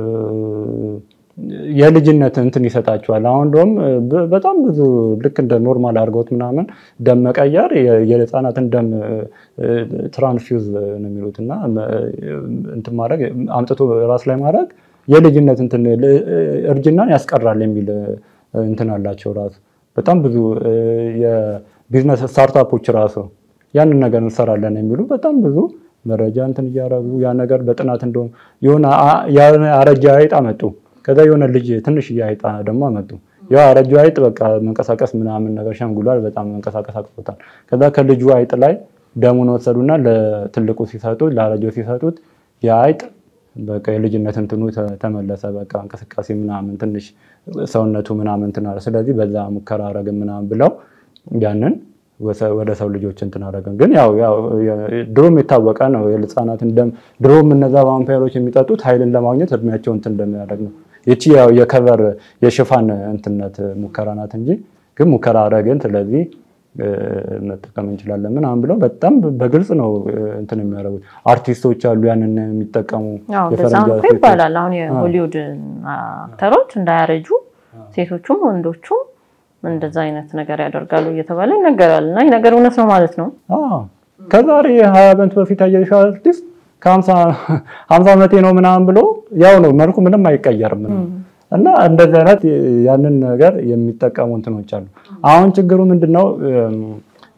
የልጅነት እንትን ይሰጣቸዋል። አሁን እንደውም በ- በጣም ብዙ ልክ እንደ ኖርማል አድርገውት ምናምን ደም መቀየር የ- የህፃናትን ደም ትራንስፊውዝ ነው የሚሉት እና መ- እንትን ማድረግ አምጥቶ ራስ ላይ ማድረግ የልጅነት እንትን ል- እርጅናን ያስቀራል የሚል እንትን አላቸው ራሱ በጣም ብዙ እ፣ የቢዝነስ ስታርታፖች ራሱ ያንን ነገር እንሰራለን የሚሉ በጣም ብዙ መረጃ እንትን እያደረጉ ያ ነገር በጥናት እንደውም የሆነ አ- የሆነ አረጃ አይጥ አመጡ። ከዛ የሆነ ልጅ ትንሽ አይጥ ደግሞ አመጡ። ያ አረጃ አይጥ በቃ መንቀሳቀስ ምናምን ነገር ሸምጉሏል፣ በጣም መንቀሳቀስ አቅቶታል። ከዛ ከልጁ አይጥ ላይ ደሙን ወሰዱና ለትልቁ ሲሰጡት ለአረጃው ሲሰጡት የአይጥ በቃ የልጅነት እንትኑ ተ- ተመለሰ። በቃ እንቅስቃሴ ምናምን ትንሽ ሰውነቱ ምናምን እንትን አለ። ስለዚህ በዛ ሙከራ አረግን ምናምን ብለው ያንን ወሰ- ወደ ሰው ልጆች እንትን አደረግን። ግን ያው ያው የ- ድሮም የታወቀ ነው የህፃናትን ደም ድሮም እነዛ ቫምፓይሮች የሚጠጡት ኃይልን ለማግኘት እድሜያቸው እንትን እንደሚያደርግ ነው። ይቺ ያው የከቨር የሽፋን እንትነት ሙከራ ናት እንጂ ግን ሙከራ አደረግን። ስለዚህ እ፣ መጠቀም እንችላለን ምናምን ብለው በጣም በግልጽ ነው እ፣ እንትን የሚያደርጉት አርቲስቶች አሉ ያንን የሚጠቀሙ አዎ እንደዛ የፈረንጅ እኮ አርቲስቶች። ይባላል። አሁን የሆሊውድ አክተሮች እንዳያረጁ ሴቶቹም ወንዶቹም እንደዛ አይነት ነገር ያደርጋሉ እየተባለ ይነገራል። እና ይህ ነገር እውነት ነው ማለት ነው። አዎ ከዛሬ ሀያ ዓመት በፊት ያየሽው አርቲስት ከሀምሳ ዓመቴ ነው ምናምን ብሎ ያው ነው መልኩ ምንም አይቀየርም። እና እንደዚህ አይነት ያንን ነገር የሚጠቀሙ እንትኖች አሉ። አሁን ችግሩ ምንድነው?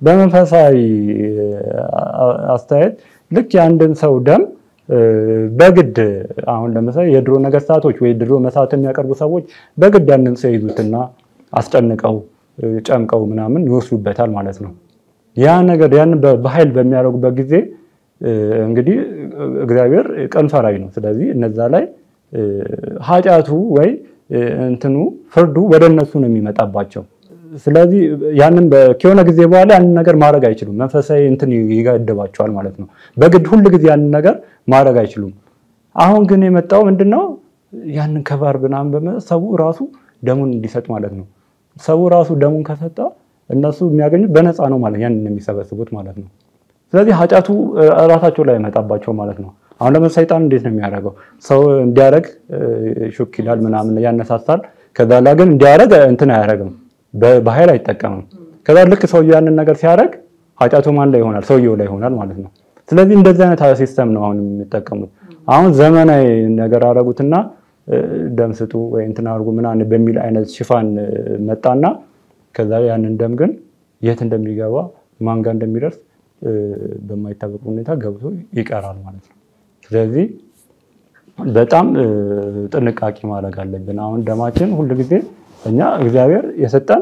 በመንፈሳዊ አስተያየት ልክ የአንድን ሰው ደም በግድ አሁን ለምሳሌ የድሮ ነገስታቶች ወይ ድሮ መስዋዕት የሚያቀርቡ ሰዎች በግድ ያንን ሰው ይዙትና አስጨንቀው ጨምቀው ምናምን ይወስዱበታል ማለት ነው። ያ ነገር ያንን በኃይል በሚያደርጉበት ጊዜ እንግዲህ እግዚአብሔር ቀን ፈራጅ ነው። ስለዚህ እነዛ ላይ ኃጢአቱ ወይ እንትኑ ፍርዱ ወደ እነሱ ነው የሚመጣባቸው። ስለዚህ ያንን ከሆነ ጊዜ በኋላ ያንን ነገር ማድረግ አይችሉም። መንፈሳዊ እንትን ይገድባቸዋል ማለት ነው። በግድ ሁል ጊዜ ያንን ነገር ማድረግ አይችሉም። አሁን ግን የመጣው ምንድን ነው? ያንን ከባር ብናምን በመ ሰው ራሱ ደሙን እንዲሰጥ ማለት ነው። ሰው ራሱ ደሙን ከሰጠ እነሱ የሚያገኙት በነፃ ነው ማለት ያንን የሚሰበስቡት ማለት ነው። ስለዚህ ኃጢአቱ ራሳቸው ላይ ይመጣባቸው ማለት ነው። አሁን ለምሳሌ ሰይጣን እንዴት ነው የሚያደርገው? ሰው እንዲያደርግ ሹክ ይላል ምናምን ያነሳሳል። ከዛ ላይ ግን እንዲያደርግ እንትን አያደርግም፣ በኃይል አይጠቀምም። ከዛ ልክ ሰውየው ያንን ነገር ሲያደርግ ኃጢአቱ ማን ላይ ይሆናል? ሰውየው ላይ ይሆናል ማለት ነው። ስለዚህ እንደዚህ አይነት ሲስተም ነው አሁን የሚጠቀሙት። አሁን ዘመናዊ ነገር አደረጉትና ደም ስጡ ወይ እንትን አድርጉ ምናምን በሚል አይነት ሽፋን መጣና ከዛ ያንን ደም ግን የት እንደሚገባ ማን ጋር እንደሚደርስ በማይታወቅ ሁኔታ ገብቶ ይቀራል ማለት ነው። ስለዚህ በጣም ጥንቃቄ ማድረግ አለብን። አሁን ደማችን ሁል ጊዜ እኛ እግዚአብሔር የሰጠን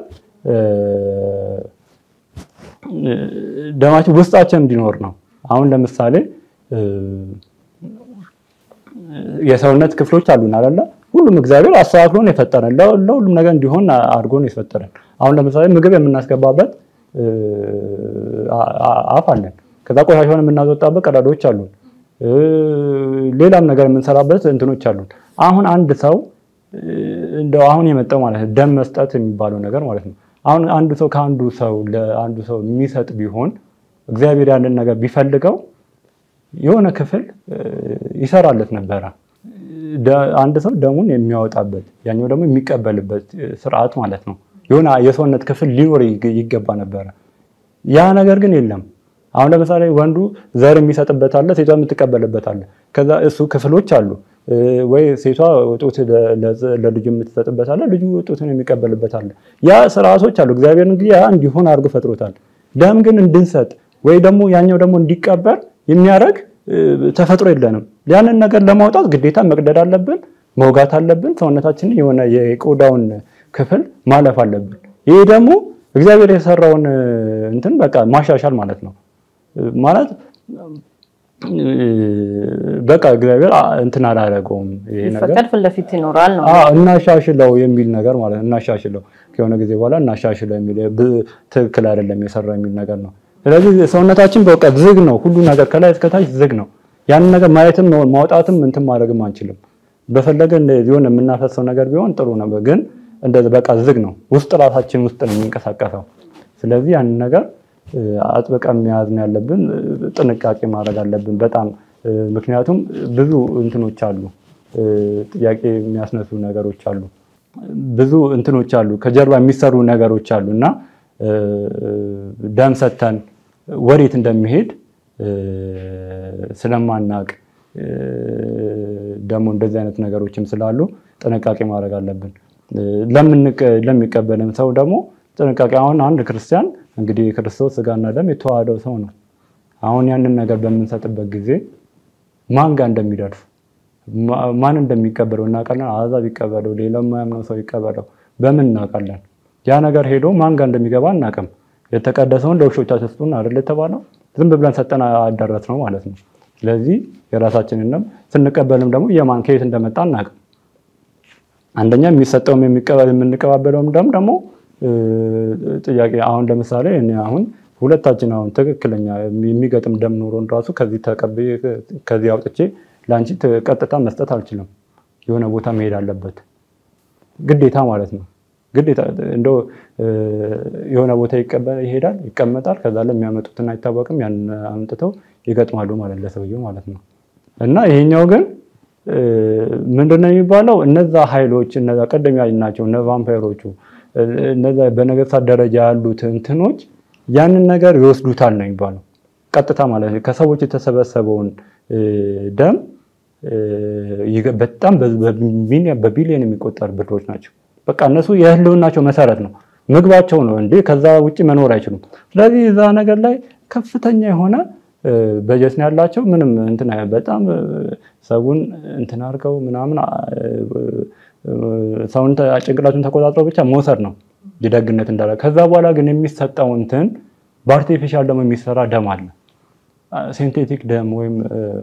ደማችን ውስጣችን እንዲኖር ነው። አሁን ለምሳሌ የሰውነት ክፍሎች አሉን አይደለ? ሁሉም እግዚአብሔር አስተካክሎን የፈጠረን ለሁሉም ነገር እንዲሆን አድርጎን የፈጠረን። አሁን ለምሳሌ ምግብ የምናስገባበት አፍ አለን። ከዛ ቆሻሻውን የምናስወጣበት ቀዳዳዎች አሉን። ሌላም ነገር የምንሰራበት እንትኖች አሉን። አሁን አንድ ሰው እንደው አሁን የመጣው ማለት ነው ደም መስጠት የሚባለው ነገር ማለት ነው። አሁን አንዱ ሰው ከአንዱ ሰው ለአንዱ ሰው የሚሰጥ ቢሆን እግዚአብሔር ያንን ነገር ቢፈልገው የሆነ ክፍል ይሰራለት ነበረ። አንድ ሰው ደሙን የሚያወጣበት ያኛው ደግሞ የሚቀበልበት ስርዓት ማለት ነው። የሆነ የሰውነት ክፍል ሊኖር ይገባ ነበረ። ያ ነገር ግን የለም። አሁን ለምሳሌ ወንዱ ዘር የሚሰጥበት አለ፣ ሴቷ የምትቀበልበት አለ። ከዛ እሱ ክፍሎች አሉ ወይ ሴቷ ጡት ለልጁ የምትሰጥበት አለ፣ ልጁ ጡትን የሚቀበልበት አለ። ያ ስርዓቶች አሉ። እግዚአብሔር እንግዲህ ያ እንዲሆን አድርጎ ፈጥሮታል። ደም ግን እንድንሰጥ ወይ ደግሞ ያኛው ደግሞ እንዲቀበር የሚያደርግ ተፈጥሮ የለንም። ያንን ነገር ለማውጣት ግዴታ መቅደድ አለብን፣ መውጋት አለብን። ሰውነታችንን የሆነ የቆዳውን ክፍል ማለፍ አለብን። ይሄ ደግሞ እግዚአብሔር የሰራውን እንትን በቃ ማሻሻል ማለት ነው። ማለት በቃ እግዚአብሔር እንትን አላደረገውም። ይሄ ነገር ቢፈቀድ ፊት ለፊት ይኖራል ነው። አዎ እናሻሽለው የሚል ነገር ማለት ነው። እናሻሽለው ከሆነ ጊዜ በኋላ እናሻሽለው የሚል ትክክል አይደለም የሰራው የሚል ነገር ነው። ስለዚህ ሰውነታችን በቃ ዝግ ነው። ሁሉ ነገር ከላይ እስከታች ዝግ ነው። ያንን ነገር ማየትም ማውጣትም እንትን ማድረግም አንችልም። በፈለገ የሆነ የምናፈሰው ነገር ቢሆን ጥሩ ነበር፣ ግን እንደዚህ በቃ ዝግ ነው። ውስጥ ራሳችን ውስጥ ነው የሚንቀሳቀሰው። ስለዚህ ያንን ነገር አጥብቀን መያዝ ነው ያለብን። ጥንቃቄ ማድረግ አለብን በጣም ምክንያቱም ብዙ እንትኖች አሉ፣ ጥያቄ የሚያስነሱ ነገሮች አሉ፣ ብዙ እንትኖች አሉ፣ ከጀርባ የሚሰሩ ነገሮች አሉ እና ደም ሰተን ወዴት እንደሚሄድ ስለማናቅ ደግሞ እንደዚህ አይነት ነገሮችም ስላሉ ጥንቃቄ ማድረግ አለብን። ለሚቀበልም ሰው ደግሞ ጥንቃቄ አሁን አንድ ክርስቲያን እንግዲህ የክርስቶስ ስጋና ደም የተዋሃደው ሰው ነው። አሁን ያንን ነገር በምንሰጥበት ጊዜ ማን ጋር እንደሚደርስ ማን እንደሚቀበለው እናውቃለን። አሕዛብ ይቀበለው፣ ሌላው የማያምነው ሰው ይቀበለው፣ በምን እናውቃለን? ያ ነገር ሄዶ ማን ጋር እንደሚገባ አናውቅም። የተቀደሰውን ለውሾቻችሁ ስጡን አይደል የተባለው? ዝም ብለን ሰጠን አዳረስ ነው ማለት ነው። ስለዚህ የራሳችንን ደም ስንቀበልም ደግሞ የማን ከየት እንደመጣ አናውቅም። አንደኛ የሚሰጠውም የምንቀባበለውም ደም ደግሞ ጥያቄ አሁን ለምሳሌ እኔ አሁን ሁለታችን አሁን ትክክለኛ የሚገጥም ደም ኖሮን ራሱ ከዚህ ተቀብዬ ከዚህ አውጥቼ ለአንቺ ቀጥታ መስጠት አልችልም። የሆነ ቦታ መሄድ አለበት ግዴታ ማለት ነው። ግዴታ እንደው የሆነ ቦታ ይሄዳል፣ ይቀመጣል። ከዛ ላይ የሚያመጡትን አይታወቅም። ያን አምጥተው ይገጥማሉ ማለት ለሰውየው ማለት ነው። እና ይሄኛው ግን ምንድነው የሚባለው? እነዛ ኃይሎች እነዛ ቀደም ያልናቸው እነ ቫምፓይሮቹ እነዛ በነገስታት ደረጃ ያሉት እንትኖች ያንን ነገር ይወስዱታል ነው የሚባለው። ቀጥታ ማለት ነው ከሰዎች የተሰበሰበውን ደም በጣም በቢሊዮን የሚቆጠር ብሮች ናቸው። በቃ እነሱ የህልውናቸው መሰረት ነው። ምግባቸው ነው እንዴ ከዛ ውጭ መኖር አይችሉም። ስለዚህ እዛ ነገር ላይ ከፍተኛ የሆነ በጀት ነው ያላቸው። ምንም እንትን በጣም ሰውን እንትን አድርገው ምናምን ሰውን ጭንቅላቱን ተቆጣጥረው ብቻ መውሰድ ነው ደግነት እንዳለ። ከዛ በኋላ ግን የሚሰጠው እንትን በአርቲፊሻል ደግሞ የሚሰራ ደም አለ። ሴንቴቲክ ደም ወይም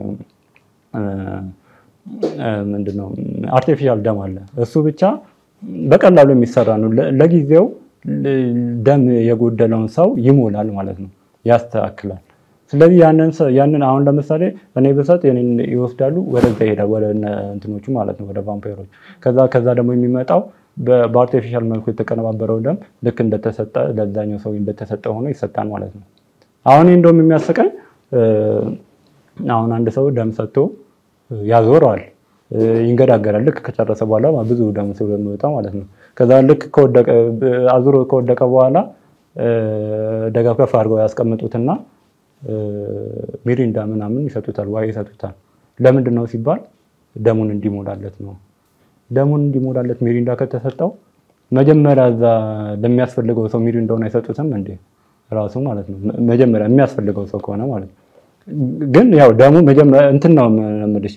ምንድነው አርቲፊሻል ደም አለ። እሱ ብቻ በቀላሉ የሚሰራ ነው። ለጊዜው ደም የጎደለውን ሰው ይሞላል ማለት ነው፣ ያስተካክላል። ስለዚህ ያንን አሁን ለምሳሌ እኔ ብሰጥ የኔን ይወስዳሉ፣ ወደዛ ይሄዳል፣ ወደ እንትኖቹ ማለት ነው፣ ወደ ቫምፓይሮች። ከዛ ከዛ ደግሞ የሚመጣው በአርቲፊሻል መልኩ የተቀነባበረው ደም ልክ እንደተሰጠ ለዛኛው ሰው እንደተሰጠ ሆኖ ይሰጣል ማለት ነው። አሁን እንደውም የሚያስቀኝ አሁን አንድ ሰው ደም ሰጥቶ ያዞረዋል፣ ይንገዳገዳል። ልክ ከጨረሰ በኋላ ብዙ ደም ስለሚወጣ ማለት ነው። ከዛ ልክ አዙሮ ከወደቀ በኋላ ደጋፍ ከፍ አድርገው ያስቀምጡትና ሚሪንዳ ምናምን ይሰጡታል፣ ዋይ ይሰጡታል። ለምንድን ነው ሲባል ደሙን እንዲሞላለት ነው። ደሙን እንዲሞላለት ሚሪንዳ ከተሰጠው መጀመሪያ እዛ ለሚያስፈልገው ሰው ሚሪንዳውን አይሰጡትም እንዴ? ራሱ ማለት ነው። መጀመሪያ የሚያስፈልገው ሰው ከሆነ ማለት ነው። ግን ያው ደሙ መጀመሪያ እንትን ነው የምልሽ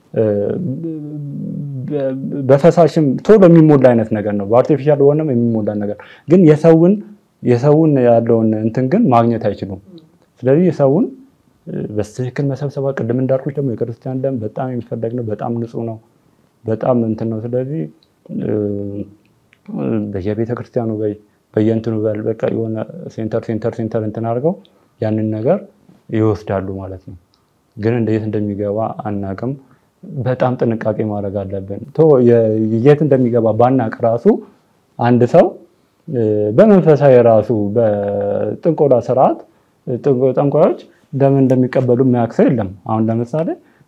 በፈሳሽም ቶሎ የሚሞላ አይነት ነገር ነው። በአርቲፊሻል ሆነም የሚሞላ ነገር ግን የሰውን የሰውን ያለውን እንትን ግን ማግኘት አይችሉም። ስለዚህ የሰውን በትክክል መሰብሰባ ቅድም እንዳልኩሽ ደግሞ የክርስቲያን ደም በጣም የሚፈለግ ነው። በጣም ንጹህ ነው። በጣም እንትን ነው። ስለዚህ በየቤተ ክርስቲያኑ በየእንትኑ በል በቃ የሆነ ሴንተር ሴንተር ሴንተር እንትን አድርገው ያንን ነገር ይወስዳሉ ማለት ነው። ግን እንዴት እንደሚገባ አናቅም። በጣም ጥንቃቄ ማድረግ አለብን። የት እንደሚገባ ባናቅ ራሱ አንድ ሰው በመንፈሳዊ ራሱ በጥንቆላ ስርዓት ጠንቋዮች ደም እንደሚቀበሉ የሚያውቅ ሰው የለም። አሁን ለምሳሌ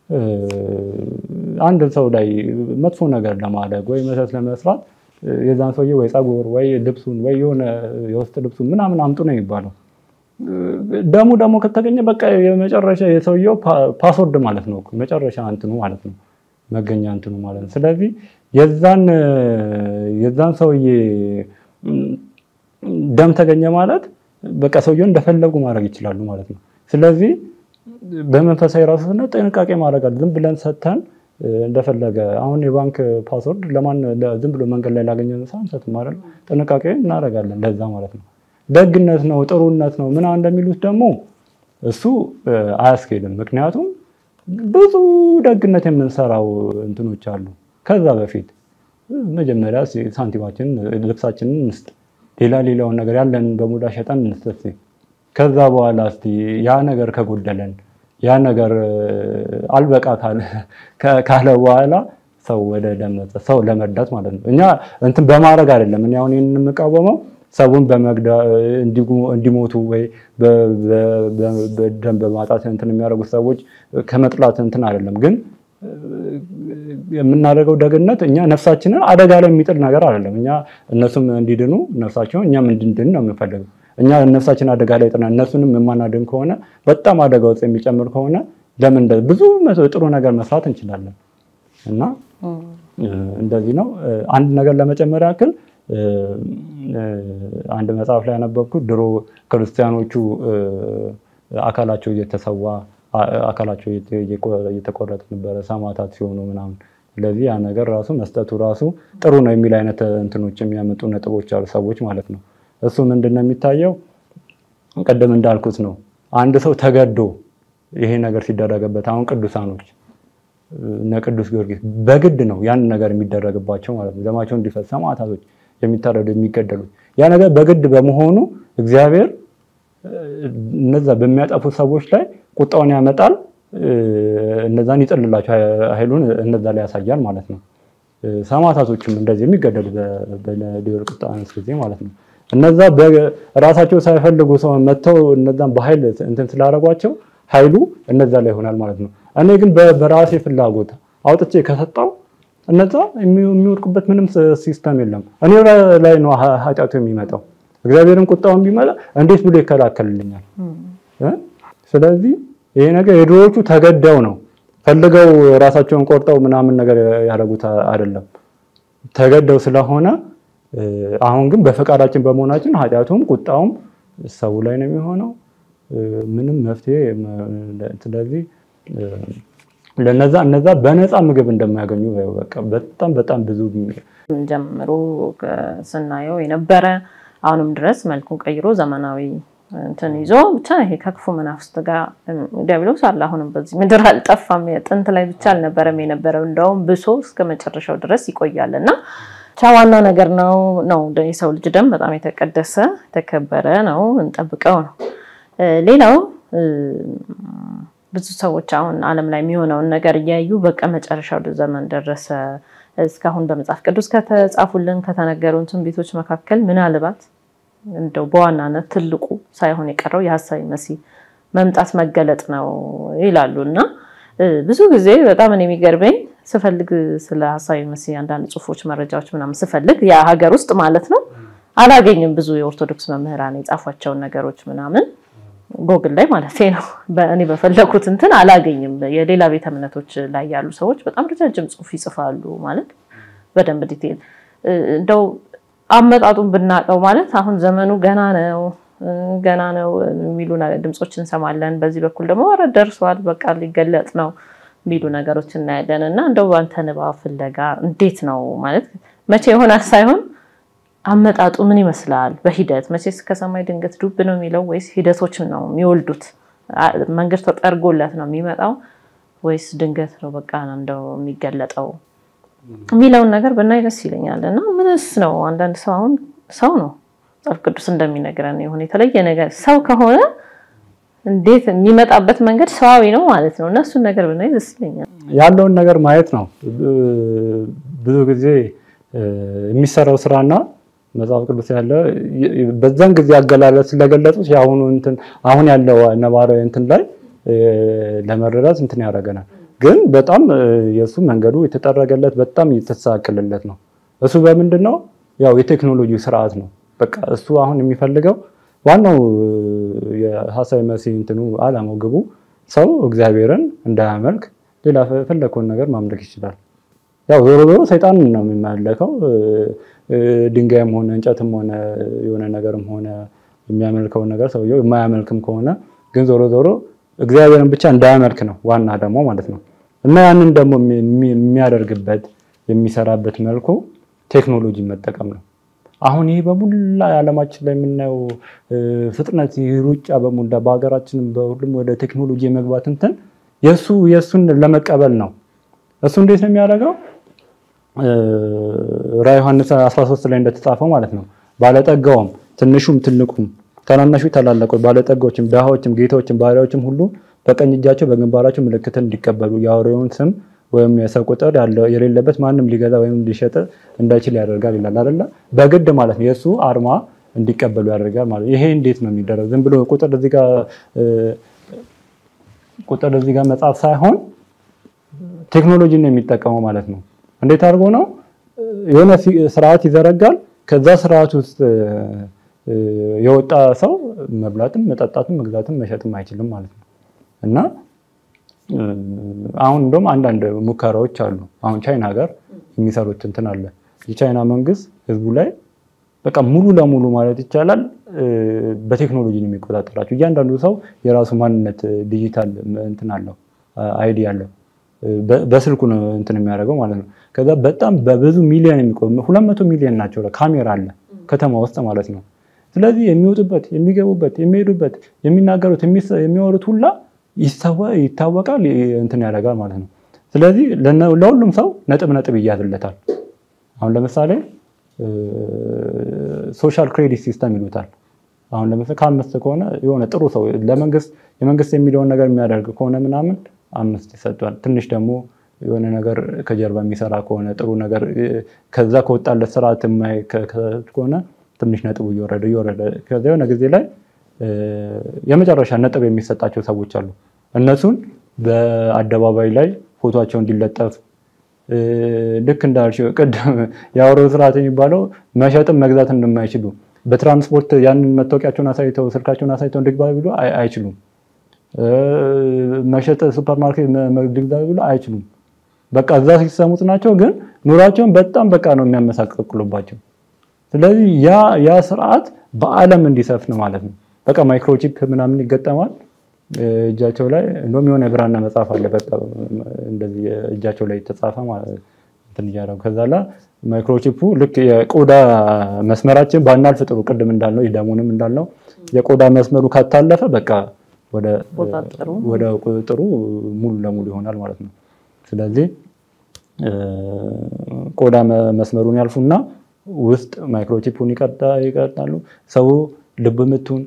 አንድ ሰው ላይ መጥፎ ነገር ለማድረግ ወይ መተት ለመስራት የዛን ሰውዬ ወይ ፀጉር ወይ ልብሱን ወይ የሆነ የውስጥ ልብሱን ምናምን አምጡ ነው የሚባለው። ደሙ ደግሞ ከተገኘ በቃ የመጨረሻ የሰውየው ፓስወርድ ማለት ነው፣ መጨረሻ እንትኑ ማለት ነው፣ መገኛ እንትኑ ማለት ነው። ስለዚህ የዛን የዛን ሰውዬ ደም ተገኘ ማለት በቃ ሰውየውን እንደፈለጉ ማድረግ ይችላሉ ማለት ነው። ስለዚህ በመንፈሳዊ ራሱ ስነ ጥንቃቄ ማድረግ አለ። ዝም ብለን ሰጥተን እንደፈለገ አሁን የባንክ ፓስወርድ ለማን ዝም ብሎ መንገድ ላይ ላገኘ ሰው አንሰጥም ማለት ጥንቃቄ እናደርጋለን። ለዛ ማለት ነው። ደግነት ነው ጥሩነት ነው ምናምን እንደሚሉት ደግሞ እሱ አያስኬድም። ምክንያቱም ብዙ ደግነት የምንሰራው እንትኖች አሉ። ከዛ በፊት መጀመሪያ ሳንቲማችንን ልብሳችንን እንስጥ፣ ሌላ ሌላውን ነገር ያለን በሙላ ሸጠን እንስጥ። ከዛ በኋላ እስቲ ያ ነገር ከጎደለን ያ ነገር አልበቃ ካለ በኋላ ሰው ወደ ደም ሰው ለመርዳት ማለት ነው። እኛ እንትን በማድረግ አይደለም። እኔ አሁን ይህን የምቃወመው ሰውን በመግዳ እንዲሞቱ ወይ በደም በማጣት እንትን የሚያደርጉት ሰዎች ከመጥላት እንትን አይደለም። ግን የምናደርገው ደግነት እኛ ነፍሳችንን አደጋ ላይ የሚጥል ነገር አይደለም። እኛ እነሱም እንዲድኑ ነፍሳቸውን እኛም እንድንድን ነው የምንፈልገው። እኛ ነፍሳችን አደጋ ላይ ጥና እነሱንም የማናድን ከሆነ በጣም አደጋ ውስጥ የሚጨምር ከሆነ ለምን ብዙ ጥሩ ነገር መስራት እንችላለን። እና እንደዚህ ነው። አንድ ነገር ለመጨመር ያክል አንድ መጽሐፍ ላይ ያነበብኩት ድሮ ክርስቲያኖቹ አካላቸው እየተሰዋ አካላቸው እየተቆረጠ ነበረ ሰማዕታት ሲሆኑ ምናምን። ስለዚህ ያ ነገር ራሱ መስጠቱ ራሱ ጥሩ ነው የሚል አይነት እንትኖች የሚያመጡ ነጥቦች አሉ ሰዎች ማለት ነው። እሱ ምንድን ነው የሚታየው? ቅድም እንዳልኩት ነው። አንድ ሰው ተገዶ ይሄ ነገር ሲደረግበት አሁን ቅዱሳኖች እነ ቅዱስ ጊዮርጊስ በግድ ነው ያን ነገር የሚደረግባቸው ማለት ነው። ደማቸው እንዲፈስ ሰማዕታቶች የሚታረዱ የሚገደሉት ያ ነገር በግድ በመሆኑ እግዚአብሔር እነዛ በሚያጠፉ ሰዎች ላይ ቁጣውን ያመጣል። እነዛን ይጥልላቸው ኃይሉን እነዛ ላይ ያሳያል ማለት ነው። ሰማዕታቶችም እንደዚህ የሚገደሉ በዲዮቅልጥያኖስ ጊዜ ማለት ነው። እነዛ ራሳቸው ሳይፈልጉ ሰው መጥተው እነዛን በኃይል እንትን ስላደረጓቸው ኃይሉ እነዛ ላይ ይሆናል ማለት ነው። እኔ ግን በራሴ ፍላጎት አውጥቼ ከሰጣው እነዛ የሚወድቁበት ምንም ሲስተም የለም። እኔ ላይ ነው ኃጢአቱ የሚመጣው። እግዚአብሔርን ቁጣውን ቢመጣ እንዴት ብሎ ይከላከልልኛል? ስለዚህ ይሄ ነገር የድሮዎቹ ተገደው ነው ፈልገው ራሳቸውን ቆርጠው ምናምን ነገር ያደረጉት አይደለም። ተገደው ስለሆነ አሁን ግን በፈቃዳችን በመሆናችን ኃጢአቱም ቁጣውም ሰው ላይ ነው የሚሆነው። ምንም መፍትሄ ስለዚህ ለነዛ እነዛ በነፃ ምግብ እንደማያገኙ በቃ በጣም በጣም ብዙ ጀምሮ ስናየው የነበረ አሁንም ድረስ መልኩን ቀይሮ ዘመናዊ እንትን ይዞ ብቻ ይሄ ከክፉ መናፍስት ጋር ዲያብሎስ አለ። አሁንም በዚህ ምድር አልጠፋም። ጥንት ላይ ብቻ አልነበረም የነበረው፣ እንደውም ብሶ እስከ መጨረሻው ድረስ ይቆያል እና ብቻ ዋናው ነገር ነው ነው የሰው ልጅ ደም በጣም የተቀደሰ የተከበረ ነው፣ እንጠብቀው ነው። ሌላው ብዙ ሰዎች አሁን ዓለም ላይ የሚሆነውን ነገር እያዩ በቃ መጨረሻው ዘመን ደረሰ። እስካሁን በመጽሐፍ ቅዱስ ከተጻፉልን ከተነገሩን ትንቢቶች መካከል ምናልባት እንደው በዋናነት ትልቁ ሳይሆን የቀረው የሐሳዊ መሲህ መምጣት መገለጥ ነው ይላሉ እና ብዙ ጊዜ በጣም እኔ የሚገርመኝ ስፈልግ ስለ ሐሳዊ መሲህ አንዳንድ ጽሑፎች፣ መረጃዎች ምናምን ስፈልግ ያ ሀገር ውስጥ ማለት ነው አላገኝም። ብዙ የኦርቶዶክስ መምህራን የጻፏቸውን ነገሮች ምናምን ጎግል ላይ ማለት ነው እኔ በፈለኩት እንትን አላገኝም። የሌላ ቤተ እምነቶች ላይ ያሉ ሰዎች በጣም ረጃጅም ጽሑፍ ይጽፋሉ ማለት በደንብ ዲቴል እንደው አመጣጡን ብናውቀው ማለት አሁን ዘመኑ ገና ነው ገና ነው የሚሉ ድምፆች እንሰማለን። በዚህ በኩል ደግሞ ኧረ ደርሷል በቃ ሊገለጥ ነው የሚሉ ነገሮች እናያለን። እና እንደው ባንተ ንባብ ፍለጋ እንዴት ነው ማለት መቼ ይሆናል ሳይሆን አመጣጡ ምን ይመስላል? በሂደት መቼስ ከሰማይ ድንገት ዱብ ነው የሚለው ወይስ ሂደቶችን ነው የሚወልዱት? መንገድ ተጠርጎለት ነው የሚመጣው ወይስ ድንገት ነው በቃ እንደው የሚገለጠው የሚለውን ነገር ብናይ ደስ ይለኛል። እና ምንስ ነው አንዳንድ ሰው አሁን ሰው ነው መጽሐፍ ቅዱስ እንደሚነግረን የሆነ የተለየ ነገር ሰው ከሆነ እንዴት የሚመጣበት መንገድ ሰዋዊ ነው ማለት ነው። እና እሱን ነገር ብናይ ደስ ይለኛል። ያለውን ነገር ማየት ነው። ብዙ ጊዜ የሚሰራው ስራና መጽሐፍ ቅዱስ ያለ በዛን ጊዜ አገላለጽ ስለገለጹት የአሁኑ እንትን አሁን ያለው ነባራዊ እንትን ላይ ለመረዳት እንትን ያደርገናል። ግን በጣም የእሱ መንገዱ የተጠረገለት በጣም የተስተካከለለት ነው። እሱ በምንድን ነው ያው የቴክኖሎጂ ስርዓት ነው። በቃ እሱ አሁን የሚፈልገው ዋናው የሐሳዊ መሲህ እንትኑ አላማው ግቡ ሰው እግዚአብሔርን እንዳያመልክ ሌላ ፈለከውን ነገር ማምለክ ይችላል። ያው ዞሮ ዞሮ ሰይጣን ነው የሚመለከው። ድንጋይም ሆነ እንጨትም ሆነ የሆነ ነገርም ሆነ የሚያመልከውን ነገር ሰውየው የማያመልክም ከሆነ ግን ዞሮ ዞሮ እግዚአብሔርን ብቻ እንዳያመልክ ነው ዋና ደግሞ ማለት ነው። እና ያንን ደግሞ የሚያደርግበት የሚሰራበት መልኩ ቴክኖሎጂ መጠቀም ነው። አሁን ይህ በሙላ የዓለማችን ላይ የምናየው ፍጥነት ሩጫ በሙላ በሀገራችንም በሁሉም ወደ ቴክኖሎጂ የመግባት እንትን የእሱ የእሱን ለመቀበል ነው። እሱ እንዴት ነው የሚያደርገው? ራዕየ ዮሐንስ 13 ላይ እንደተጻፈው ማለት ነው ባለጠጋውም ትንሹም ትልቁም ታናናሹ ታላላቆች ባለጠጋዎችም ድሃዎችም ጌታዎችም ባሪያዎችም ሁሉ በቀኝ እጃቸው በግንባራቸው ምልክትን እንዲቀበሉ የአውሬውን ስም ወይም የሰው ቁጥር የሌለበት ማንም ሊገዛ ወይም ሊሸጥ እንዳይችል ያደርጋል ይላል አይደለ? በግድ ማለት ነው የእሱ አርማ እንዲቀበሉ ያደርጋል ማለት ይሄ እንዴት ነው የሚደረግ? ዝም ብሎ ቁጥር እዚህ ጋር ቁጥር እዚህ ጋር መጻፍ ሳይሆን ቴክኖሎጂ ነው የሚጠቀመው ማለት ነው። እንዴት አድርጎ ነው የሆነ ስርዓት ይዘረጋል። ከዛ ስርዓት ውስጥ የወጣ ሰው መብላትም መጠጣትም መግዛትም መሸጥም አይችልም ማለት ነው እና አሁን እንደውም አንዳንድ ሙከራዎች አሉ። አሁን ቻይና ሀገር የሚሰሩት እንትን አለ። የቻይና መንግስት ህዝቡ ላይ በቃ ሙሉ ለሙሉ ማለት ይቻላል በቴክኖሎጂ ነው የሚቆጣጠራቸው። እያንዳንዱ ሰው የራሱ ማንነት ዲጂታል እንትን አለው አይዲ አለው። በስልኩ ነው እንትን የሚያደርገው ማለት ነው። ከዛ በጣም በብዙ ሚሊዮን የሚቆም ሁለት መቶ ሚሊዮን ናቸው ካሜራ አለ ከተማ ውስጥ ማለት ነው። ስለዚህ የሚወጡበት፣ የሚገቡበት፣ የሚሄዱበት፣ የሚናገሩት፣ የሚወሩት ሁላ ይታወቃል፣ እንትን ያደርጋል ማለት ነው። ስለዚህ ለሁሉም ሰው ነጥብ ነጥብ ይያዝለታል። አሁን ለምሳሌ ሶሻል ክሬዲት ሲስተም ይሉታል። አሁን ለምሳሌ ከአምስት ከሆነ የሆነ ጥሩ ሰው ለመንግስት የመንግስት የሚለውን ነገር የሚያደርግ ከሆነ ምናምን አምስት ይሰጧል። ትንሽ ደግሞ የሆነ ነገር ከጀርባ የሚሰራ ከሆነ ጥሩ ነገር ከዛ ከወጣለት ስርዓት ከሆነ ትንሽ ነጥቡ እየወረደ እየወረደ ከዛ የሆነ ጊዜ ላይ የመጨረሻ ነጥብ የሚሰጣቸው ሰዎች አሉ። እነሱን በአደባባይ ላይ ፎቶቸው እንዲለጠፍ ልክ እንዳልሽው ቅድም የአውሬው ስርዓት የሚባለው መሸጥም መግዛት እንደማይችሉ በትራንስፖርት ያንን መታወቂያቸውን አሳይተው ስልካቸውን አሳይተው እንዲግባ ቢሉ አይችሉም። መሸጥ ሱፐርማርኬት መግዛ ቢሉ አይችሉም። በቃ እዛ ሲሰሙት ናቸው። ግን ኑሯቸውን በጣም በቃ ነው የሚያመሳቀቅሉባቸው። ስለዚህ ያ ያ ስርዓት በዓለም እንዲሰፍን ማለት ነው። በቃ ማይክሮቺፕ ምናምን ይገጠማል እጃቸው ላይ እንደውም የሆነ የብራና መጽሐፍ አለ። በቃ እንደዚህ እጃቸው ላይ የተጻፈ እንትን እያደረጉ ከዛ ላ ማይክሮቺፑ ልክ የቆዳ መስመራችን ባናልፍ ጥሩ፣ ቅድም እንዳልነው ደሙንም እንዳልነው የቆዳ መስመሩ ካታለፈ በቃ ወደ ቁጥጥሩ ሙሉ ለሙሉ ይሆናል ማለት ነው። ስለዚህ ቆዳ መስመሩን ያልፉና ውስጥ ማይክሮቺፑን ይቀርጣሉ። ሰው ልብ ምቱን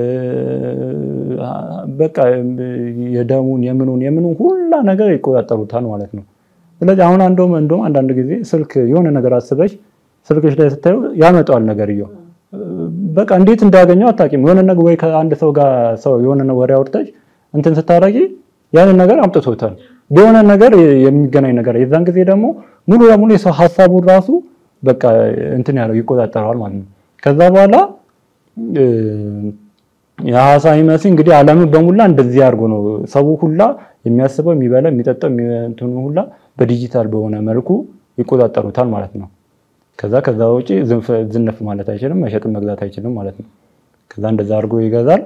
በቃ የደሙን የምኑን የምኑን ሁላ ነገር ይቆጣጠሩታል ማለት ነው። ስለዚህ አሁን እንደውም እንደውም አንዳንድ ጊዜ ስልክ የሆነ ነገር አስበሽ ስልክሽ ላይ ስታዩ ያመጣዋል ነገርየው በቃ እንዴት እንዳገኘው አታውቂም። የሆነ ነገር ወይ ከአንድ ሰው ጋር ሰው የሆነ ወሬ አውርተሽ እንትን ስታረጊ ያንን ነገር አምጥቶታል የሆነ ነገር የሚገናኝ ነገር የዛን ጊዜ ደግሞ ሙሉ ለሙሉ የሰው ሀሳቡን ራሱ በቃ እንትን ያለው ይቆጣጠረዋል ማለት ነው። ከዛ በኋላ የሐሳ ይመስል እንግዲህ ዓለምን በሙላ እንደዚህ አድርጎ ነው ሰው ሁላ የሚያስበው የሚበላ የሚጠጣው እንትኑ ሁላ በዲጂታል በሆነ መልኩ ይቆጣጠሩታል ማለት ነው። ከዛ ከዛ ውጪ ዝንፍ ማለት አይችልም፣ መሸጥም መግዛት አይችልም ማለት ነው። ከዛ እንደዛ አድርጎ ይገዛል።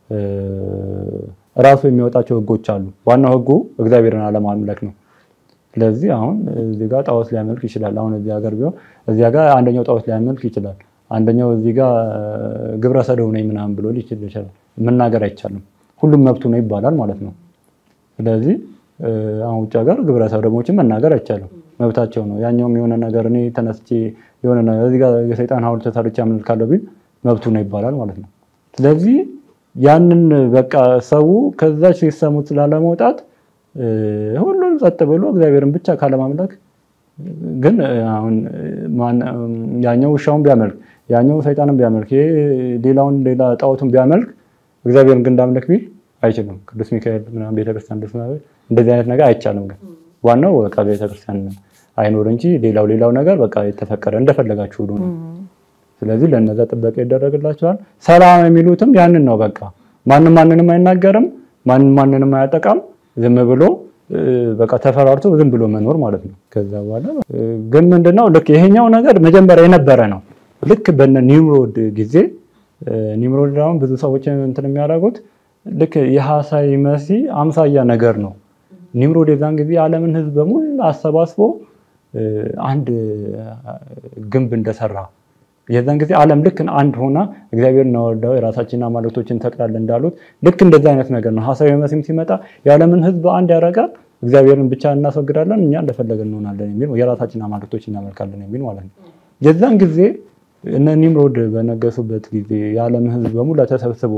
ራሱ የሚወጣቸው ህጎች አሉ። ዋናው ህጉ እግዚአብሔርን አለማምለክ ነው። ስለዚህ አሁን እዚህ ጋር ጣዖት ሊያመልክ ይችላል። አሁን እዚህ ሀገር ቢሆን እዚህ ጋር አንደኛው ጣዖት ሊያመልክ ይችላል። አንደኛው እዚህ ጋር ግብረ ሰዶም ነኝ ምናምን ብሎ ሊችል ይችላል። መናገር አይቻልም። ሁሉም መብቱ ነው ይባላል ማለት ነው። ስለዚህ አሁን ውጭ ሀገር ግብረ ሰዶሞችን መናገር አይቻልም፣ መብታቸው ነው። ያኛውም የሆነ ነገር እኔ ተነስቼ የሆነ ነገር እዚህ ጋር የሰይጣን ሐውልት ተሰርቼ አመልካለሁ ቢል መብቱ ነው ይባላል ማለት ነው። ስለዚህ ያንን በቃ ሰው ከዛች ሲሰሙት ስላለመውጣት ሁሉም ጸጥ ብሎ እግዚአብሔርን ብቻ ካለማምለክ ግን አሁን ያኛው ውሻውን ቢያመልክ ያኛው ሰይጣንን ቢያመልክ ይሄ ሌላውን ሌላ ጣዖቱን ቢያመልክ እግዚአብሔርን ግን እንዳምልክ ቢል አይችልም። ቅዱስ ሚካኤል ምናምን ቤተክርስቲያን ደስ እንደዚህ አይነት ነገር አይቻልም። ግን ዋናው በቃ ቤተክርስቲያን አይኖር እንጂ ሌላው ሌላው ነገር በቃ የተፈቀደ እንደፈለጋችሁ ሁሉ ነው። ስለዚህ ለነዛ ጥበቃ ይደረግላቸዋል። ሰላም የሚሉትም ያንን ነው። በቃ ማንም ማንንም አይናገርም፣ ማንም ማንንም አያጠቃም። ዝም ብሎ በቃ ተፈራርቶ ዝም ብሎ መኖር ማለት ነው። ከዛ በኋላ ግን ምንድነው ልክ ይሄኛው ነገር መጀመሪያ የነበረ ነው። ልክ በነ ኒምሮድ ጊዜ ኒምሮድ አሁን ብዙ ሰዎች እንትን የሚያደርጉት ልክ የሐሳዊ መሲ አምሳያ ነገር ነው። ኒምሮድ የዛን ጊዜ የዓለምን ሕዝብ በሙሉ አሰባስቦ አንድ ግንብ እንደሰራ የዛን ጊዜ ዓለም ልክ አንድ ሆና እግዚአብሔር እናወርዳው የራሳችንን አማልክቶችን እንተክላለን እንዳሉት ልክ እንደዛ አይነት ነገር ነው። ሐሳዊ መሲም ሲመጣ የዓለምን ሕዝብ አንድ ያደርጋል። እግዚአብሔርን ብቻ እናስወግዳለን፣ እኛ እንደፈለገን እንሆናለን የሚል የራሳችንን አማልክቶች እናመልካለን የሚል ማለት ነው። የዛን ጊዜ እነ ኒምሮድ በነገሱበት ጊዜ የዓለምን ሕዝብ በሙላ ተሰብስቦ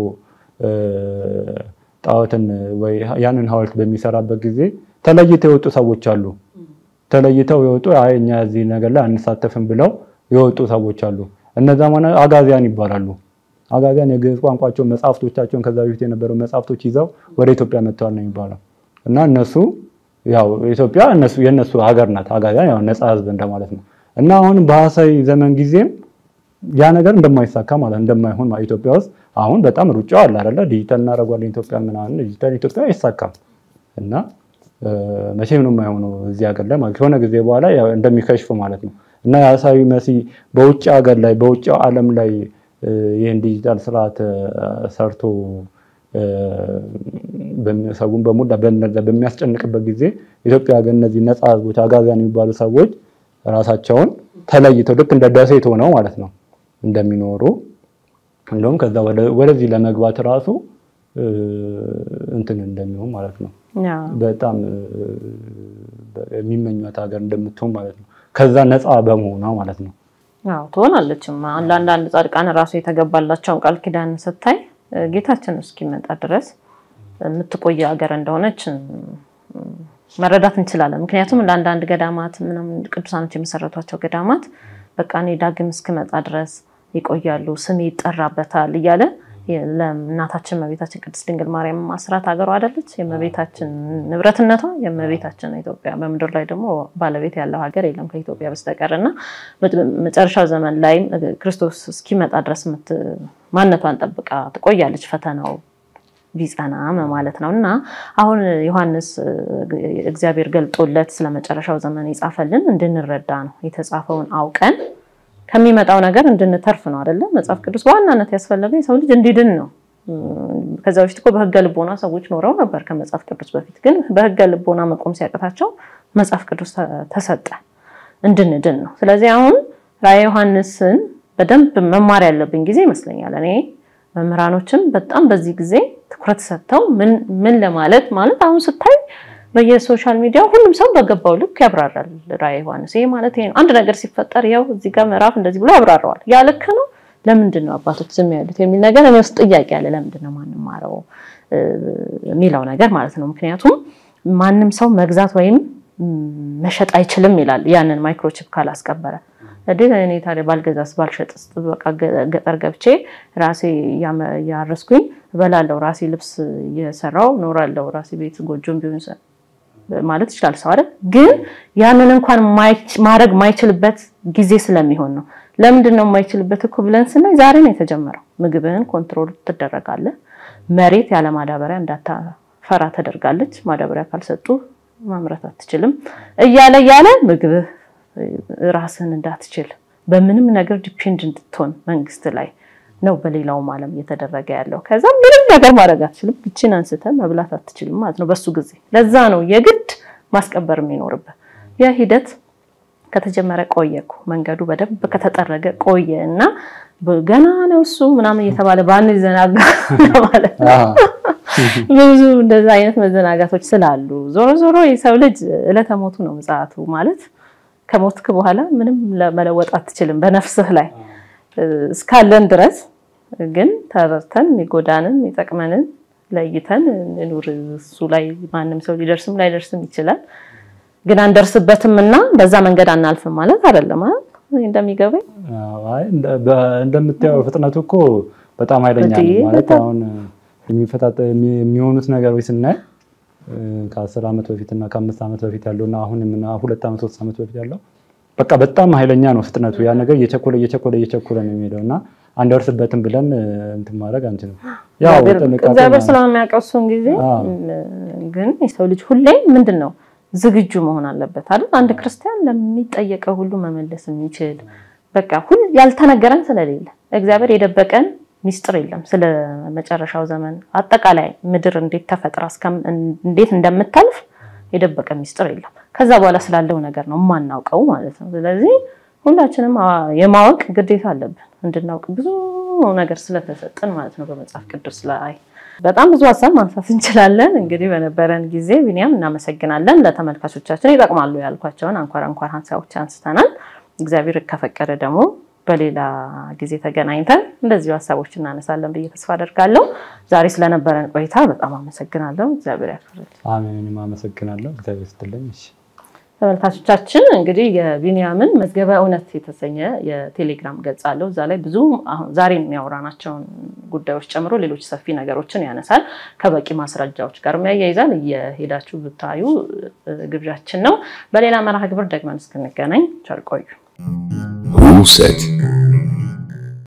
ጣዖትን ወይ ያንን ሐውልት በሚሰራበት ጊዜ ተለይተው የወጡ ሰዎች አሉ። ተለይተው የወጡ አይ እኛ እዚህ ነገር ላይ አንሳተፍም ብለው የወጡ ሰዎች አሉ። እነዛ ማለት አጋዚያን ይባላሉ። አጋዚያን የግዕዝ ቋንቋቸውን መጽሐፍቶቻቸውን ከዛ በፊት የነበሩ መጽሐፍቶች ይዘው ወደ ኢትዮጵያ መጥተዋል ነው የሚባለው እና እነሱ ያው ኢትዮጵያ እነሱ የእነሱ ሀገር ናት። አጋዚያን ያው ነፃ ህዝብ እንደማለት ነው እና አሁን በሐሳዊ ዘመን ጊዜም ያ ነገር እንደማይሳካ ማለት እንደማይሆን ማለት ኢትዮጵያ ውስጥ አሁን በጣም ሩጫው አለ አይደለ? ዲጂታል እናደርጓለን ኢትዮጵያ ምናምን ዲጂታል ኢትዮጵያ አይሳካም እና መቼም ነው የማይሆነው እዚህ ሀገር ላይ ማለት ከሆነ ጊዜ በኋላ እንደሚከሽፍ ማለት ነው እና የሐሳዊ መሲ በውጭ ሀገር ላይ በውጭ ዓለም ላይ ይህን ዲጂታል ስርዓት ሰርቶ ሰውን በሙላ በሚያስጨንቅበት ጊዜ ኢትዮጵያ ግን እነዚህ ነፃ ህዝቦች አጋዚያን የሚባሉ ሰዎች ራሳቸውን ተለይተው ልክ እንደ ደሴት ሆነው ማለት ነው እንደሚኖሩ እንደውም ከዛ ወደዚህ ለመግባት ራሱ እንትን እንደሚሆን ማለት ነው። በጣም የሚመኟት ሀገር እንደምትሆን ማለት ነው። ከዛ ነፃ በመሆኗ ማለት ነው። አዎ ትሆናለችም። ለአንዳንድ ጻድቃን ራሱ የተገባላቸውን ቃል ኪዳን ስታይ ጌታችን እስኪመጣ ድረስ የምትቆየ ሀገር እንደሆነች መረዳት እንችላለን። ምክንያቱም ለአንዳንድ ገዳማት ምናምን ቅዱሳኖች የመሰረቷቸው ገዳማት በቃ እኔ ዳግም እስክመጣ ድረስ ይቆያሉ፣ ስሜ ይጠራበታል እያለ ለእናታችን እመቤታችን ቅድስት ድንግል ማርያም ማስራት ሀገሯ አይደለች? የእመቤታችን ንብረትነቷ የእመቤታችን ኢትዮጵያ። በምድር ላይ ደግሞ ባለቤት ያለው ሀገር የለም ከኢትዮጵያ በስተቀር እና መጨረሻው ዘመን ላይ ክርስቶስ እስኪመጣ ድረስ ማንነቷን ጠብቃ ትቆያለች ፈተናው ቢጸና ማለት ነው። እና አሁን ዮሐንስ እግዚአብሔር ገልጦለት ስለ መጨረሻው ዘመን የጻፈልን እንድንረዳ ነው። የተጻፈውን አውቀን ከሚመጣው ነገር እንድንተርፍ ነው አይደለም? መጽሐፍ ቅዱስ በዋናነት ያስፈለገ የሰው ልጅ እንዲድን ነው። ከዛ በፊት እኮ በህገ ልቦና ሰዎች ኖረው ነበር ከመጽሐፍ ቅዱስ በፊት። ግን በህገ ልቦና መቆም ሲያቅታቸው መጽሐፍ ቅዱስ ተሰጠ እንድንድን ነው። ስለዚህ አሁን ራዕየ ዮሐንስን በደንብ መማር ያለብን ጊዜ ይመስለኛል። እኔ መምህራኖችም በጣም በዚህ ጊዜ ትኩረት ሰጥተው ምን ለማለት ማለት አሁን ስታይ በየሶሻል ሚዲያው ሁሉም ሰው በገባው ልክ ያብራራል። ራዕየ ዮሐንስ ይሄ ማለት ይሄ ነው። አንድ ነገር ሲፈጠር ያው እዚህ ጋር ምዕራፍ እንደዚህ ብሎ ያብራራዋል። ያ ልክ ነው። ለምንድን ነው አባቶች ዝም ያሉት የሚል ነገር እኔ ውስጥ ጥያቄ አለ። ለምንድን ነው ማንማረው የሚለው ነገር ማለት ነው። ምክንያቱም ማንም ሰው መግዛት ወይም መሸጥ አይችልም ይላል። ያንን ማይክሮቺፕ ካላስቀበረ እኔ ታዲያ ባልገዛስ ባልሸጥስ በቃ ገጠር ገብቼ ራሴ ያረስኩኝ እበላለሁ፣ ራሴ ልብስ እየሰራው ኖራለሁ፣ ራሴ ቤት ጎጆም ቢሆን ማለት ይችላል ሰው አይደል? ግን ያንን እንኳን ማድረግ ማይችልበት ጊዜ ስለሚሆን ነው። ለምንድን ነው የማይችልበት እኮ ብለን ስናይ ዛሬ ነው የተጀመረው። ምግብህን ኮንትሮል ትደረጋለህ። መሬት ያለ ማዳበሪያ እንዳታፈራ ተደርጋለች። ማዳበሪያ ካልሰጡ ማምረት አትችልም። እያለ እያለ ምግብህ ራስን እንዳትችል በምንም ነገር ዲፔንድ እንድትሆን መንግስት ላይ ነው በሌላውም ዓለም እየተደረገ ያለው። ከዛ ምንም ነገር ማድረግ አትችልም፣ ብችን አንስተ መብላት አትችልም ማለት ነው በሱ ጊዜ። ለዛ ነው የግድ ማስቀበር የሚኖርበት። ያ ሂደት ከተጀመረ ቆየ እኮ መንገዱ በደንብ ከተጠረገ ቆየ እና ገና ነው እሱ ምናምን እየተባለ ባንዘናጋ ማለት ነው። ብዙ እንደዛ አይነት መዘናጋቶች ስላሉ ዞሮ ዞሮ የሰው ልጅ ዕለተ ሞቱ ነው ምጽአቱ ማለት ከሞትክ በኋላ ምንም መለወጥ አትችልም በነፍስህ ላይ እስካለን ድረስ ግን ተረድተን የሚጎዳንን የሚጠቅመንን ለይተን እንኑር። እሱ ላይ ማንም ሰው ሊደርስም ላይደርስም ይችላል፣ ግን አንደርስበትም እና በዛ መንገድ አናልፍም ማለት አይደለም። እንደሚገባኝ እንደምታየው ፍጥነቱ እኮ በጣም ኃይለኛ ነው ማለት አሁን የሚሆኑት ነገሮች ስናይ ከአስር ዓመት በፊት እና ከአምስት ዓመት በፊት ያለው እና አሁን ሁለት ዓመት ሶስት ዓመት በፊት ያለው በቃ በጣም ኃይለኛ ነው ፍጥነቱ። ያ ነገር እየቸኮለ እየቸኮለ እየቸኮለ ነው የሚሄደው እና አንደርስበትም ብለን እንትን ማድረግ አንችልም። እግዚአብሔር ስለሚያውቀው እሱን ጊዜ ግን የሰው ልጅ ሁሌም ምንድን ነው ዝግጁ መሆን አለበት አይደል? አንድ ክርስቲያን ለሚጠየቀው ሁሉ መመለስ የሚችል በቃ ሁል ያልተነገረን ስለሌለ እግዚአብሔር የደበቀን ሚስጥር የለም። ስለ መጨረሻው ዘመን አጠቃላይ ምድር እንዴት ተፈጥራ እንዴት እንደምታልፍ የደበቀ ሚስጥር የለም። ከዛ በኋላ ስላለው ነገር ነው የማናውቀው ማለት ነው። ስለዚህ ሁላችንም የማወቅ ግዴታ አለብን እንድናውቅ ብዙ ነገር ስለተሰጠን ማለት ነው በመጽሐፍ ቅዱስ ላይ በጣም ብዙ ሀሳብ ማንሳት እንችላለን። እንግዲህ በነበረን ጊዜ ቢኒያም እናመሰግናለን። ለተመልካቾቻችን ይጠቅማሉ ያልኳቸውን አንኳር አንኳር ሀሳቦች አንስተናል። እግዚአብሔር ከፈቀደ ደግሞ በሌላ ጊዜ ተገናኝተን እንደዚሁ ሀሳቦች እናነሳለን ብዬ ተስፋ አደርጋለሁ። ዛሬ ስለነበረን ቆይታ በጣም አመሰግናለሁ። እግዚአብሔር ያክብርልኝ። አሜን። እኔም አመሰግናለሁ። እግዚአብሔር ይስጥልኝ። እሺ ተመልካቾቻችን እንግዲህ የቢኒያምን መዝገበ እውነት የተሰኘ የቴሌግራም ገጽ አለው። እዛ ላይ ብዙ ዛሬ የሚያወራናቸውን ጉዳዮች ጨምሮ ሌሎች ሰፊ ነገሮችን ያነሳል። ከበቂ ማስረጃዎች ጋር ያያይዛል። እየሄዳችሁ ብታዩ ግብዣችን ነው። በሌላ መርሃ ግብር ደግመን እስክንገናኝ ቸር ቆዩ። Who said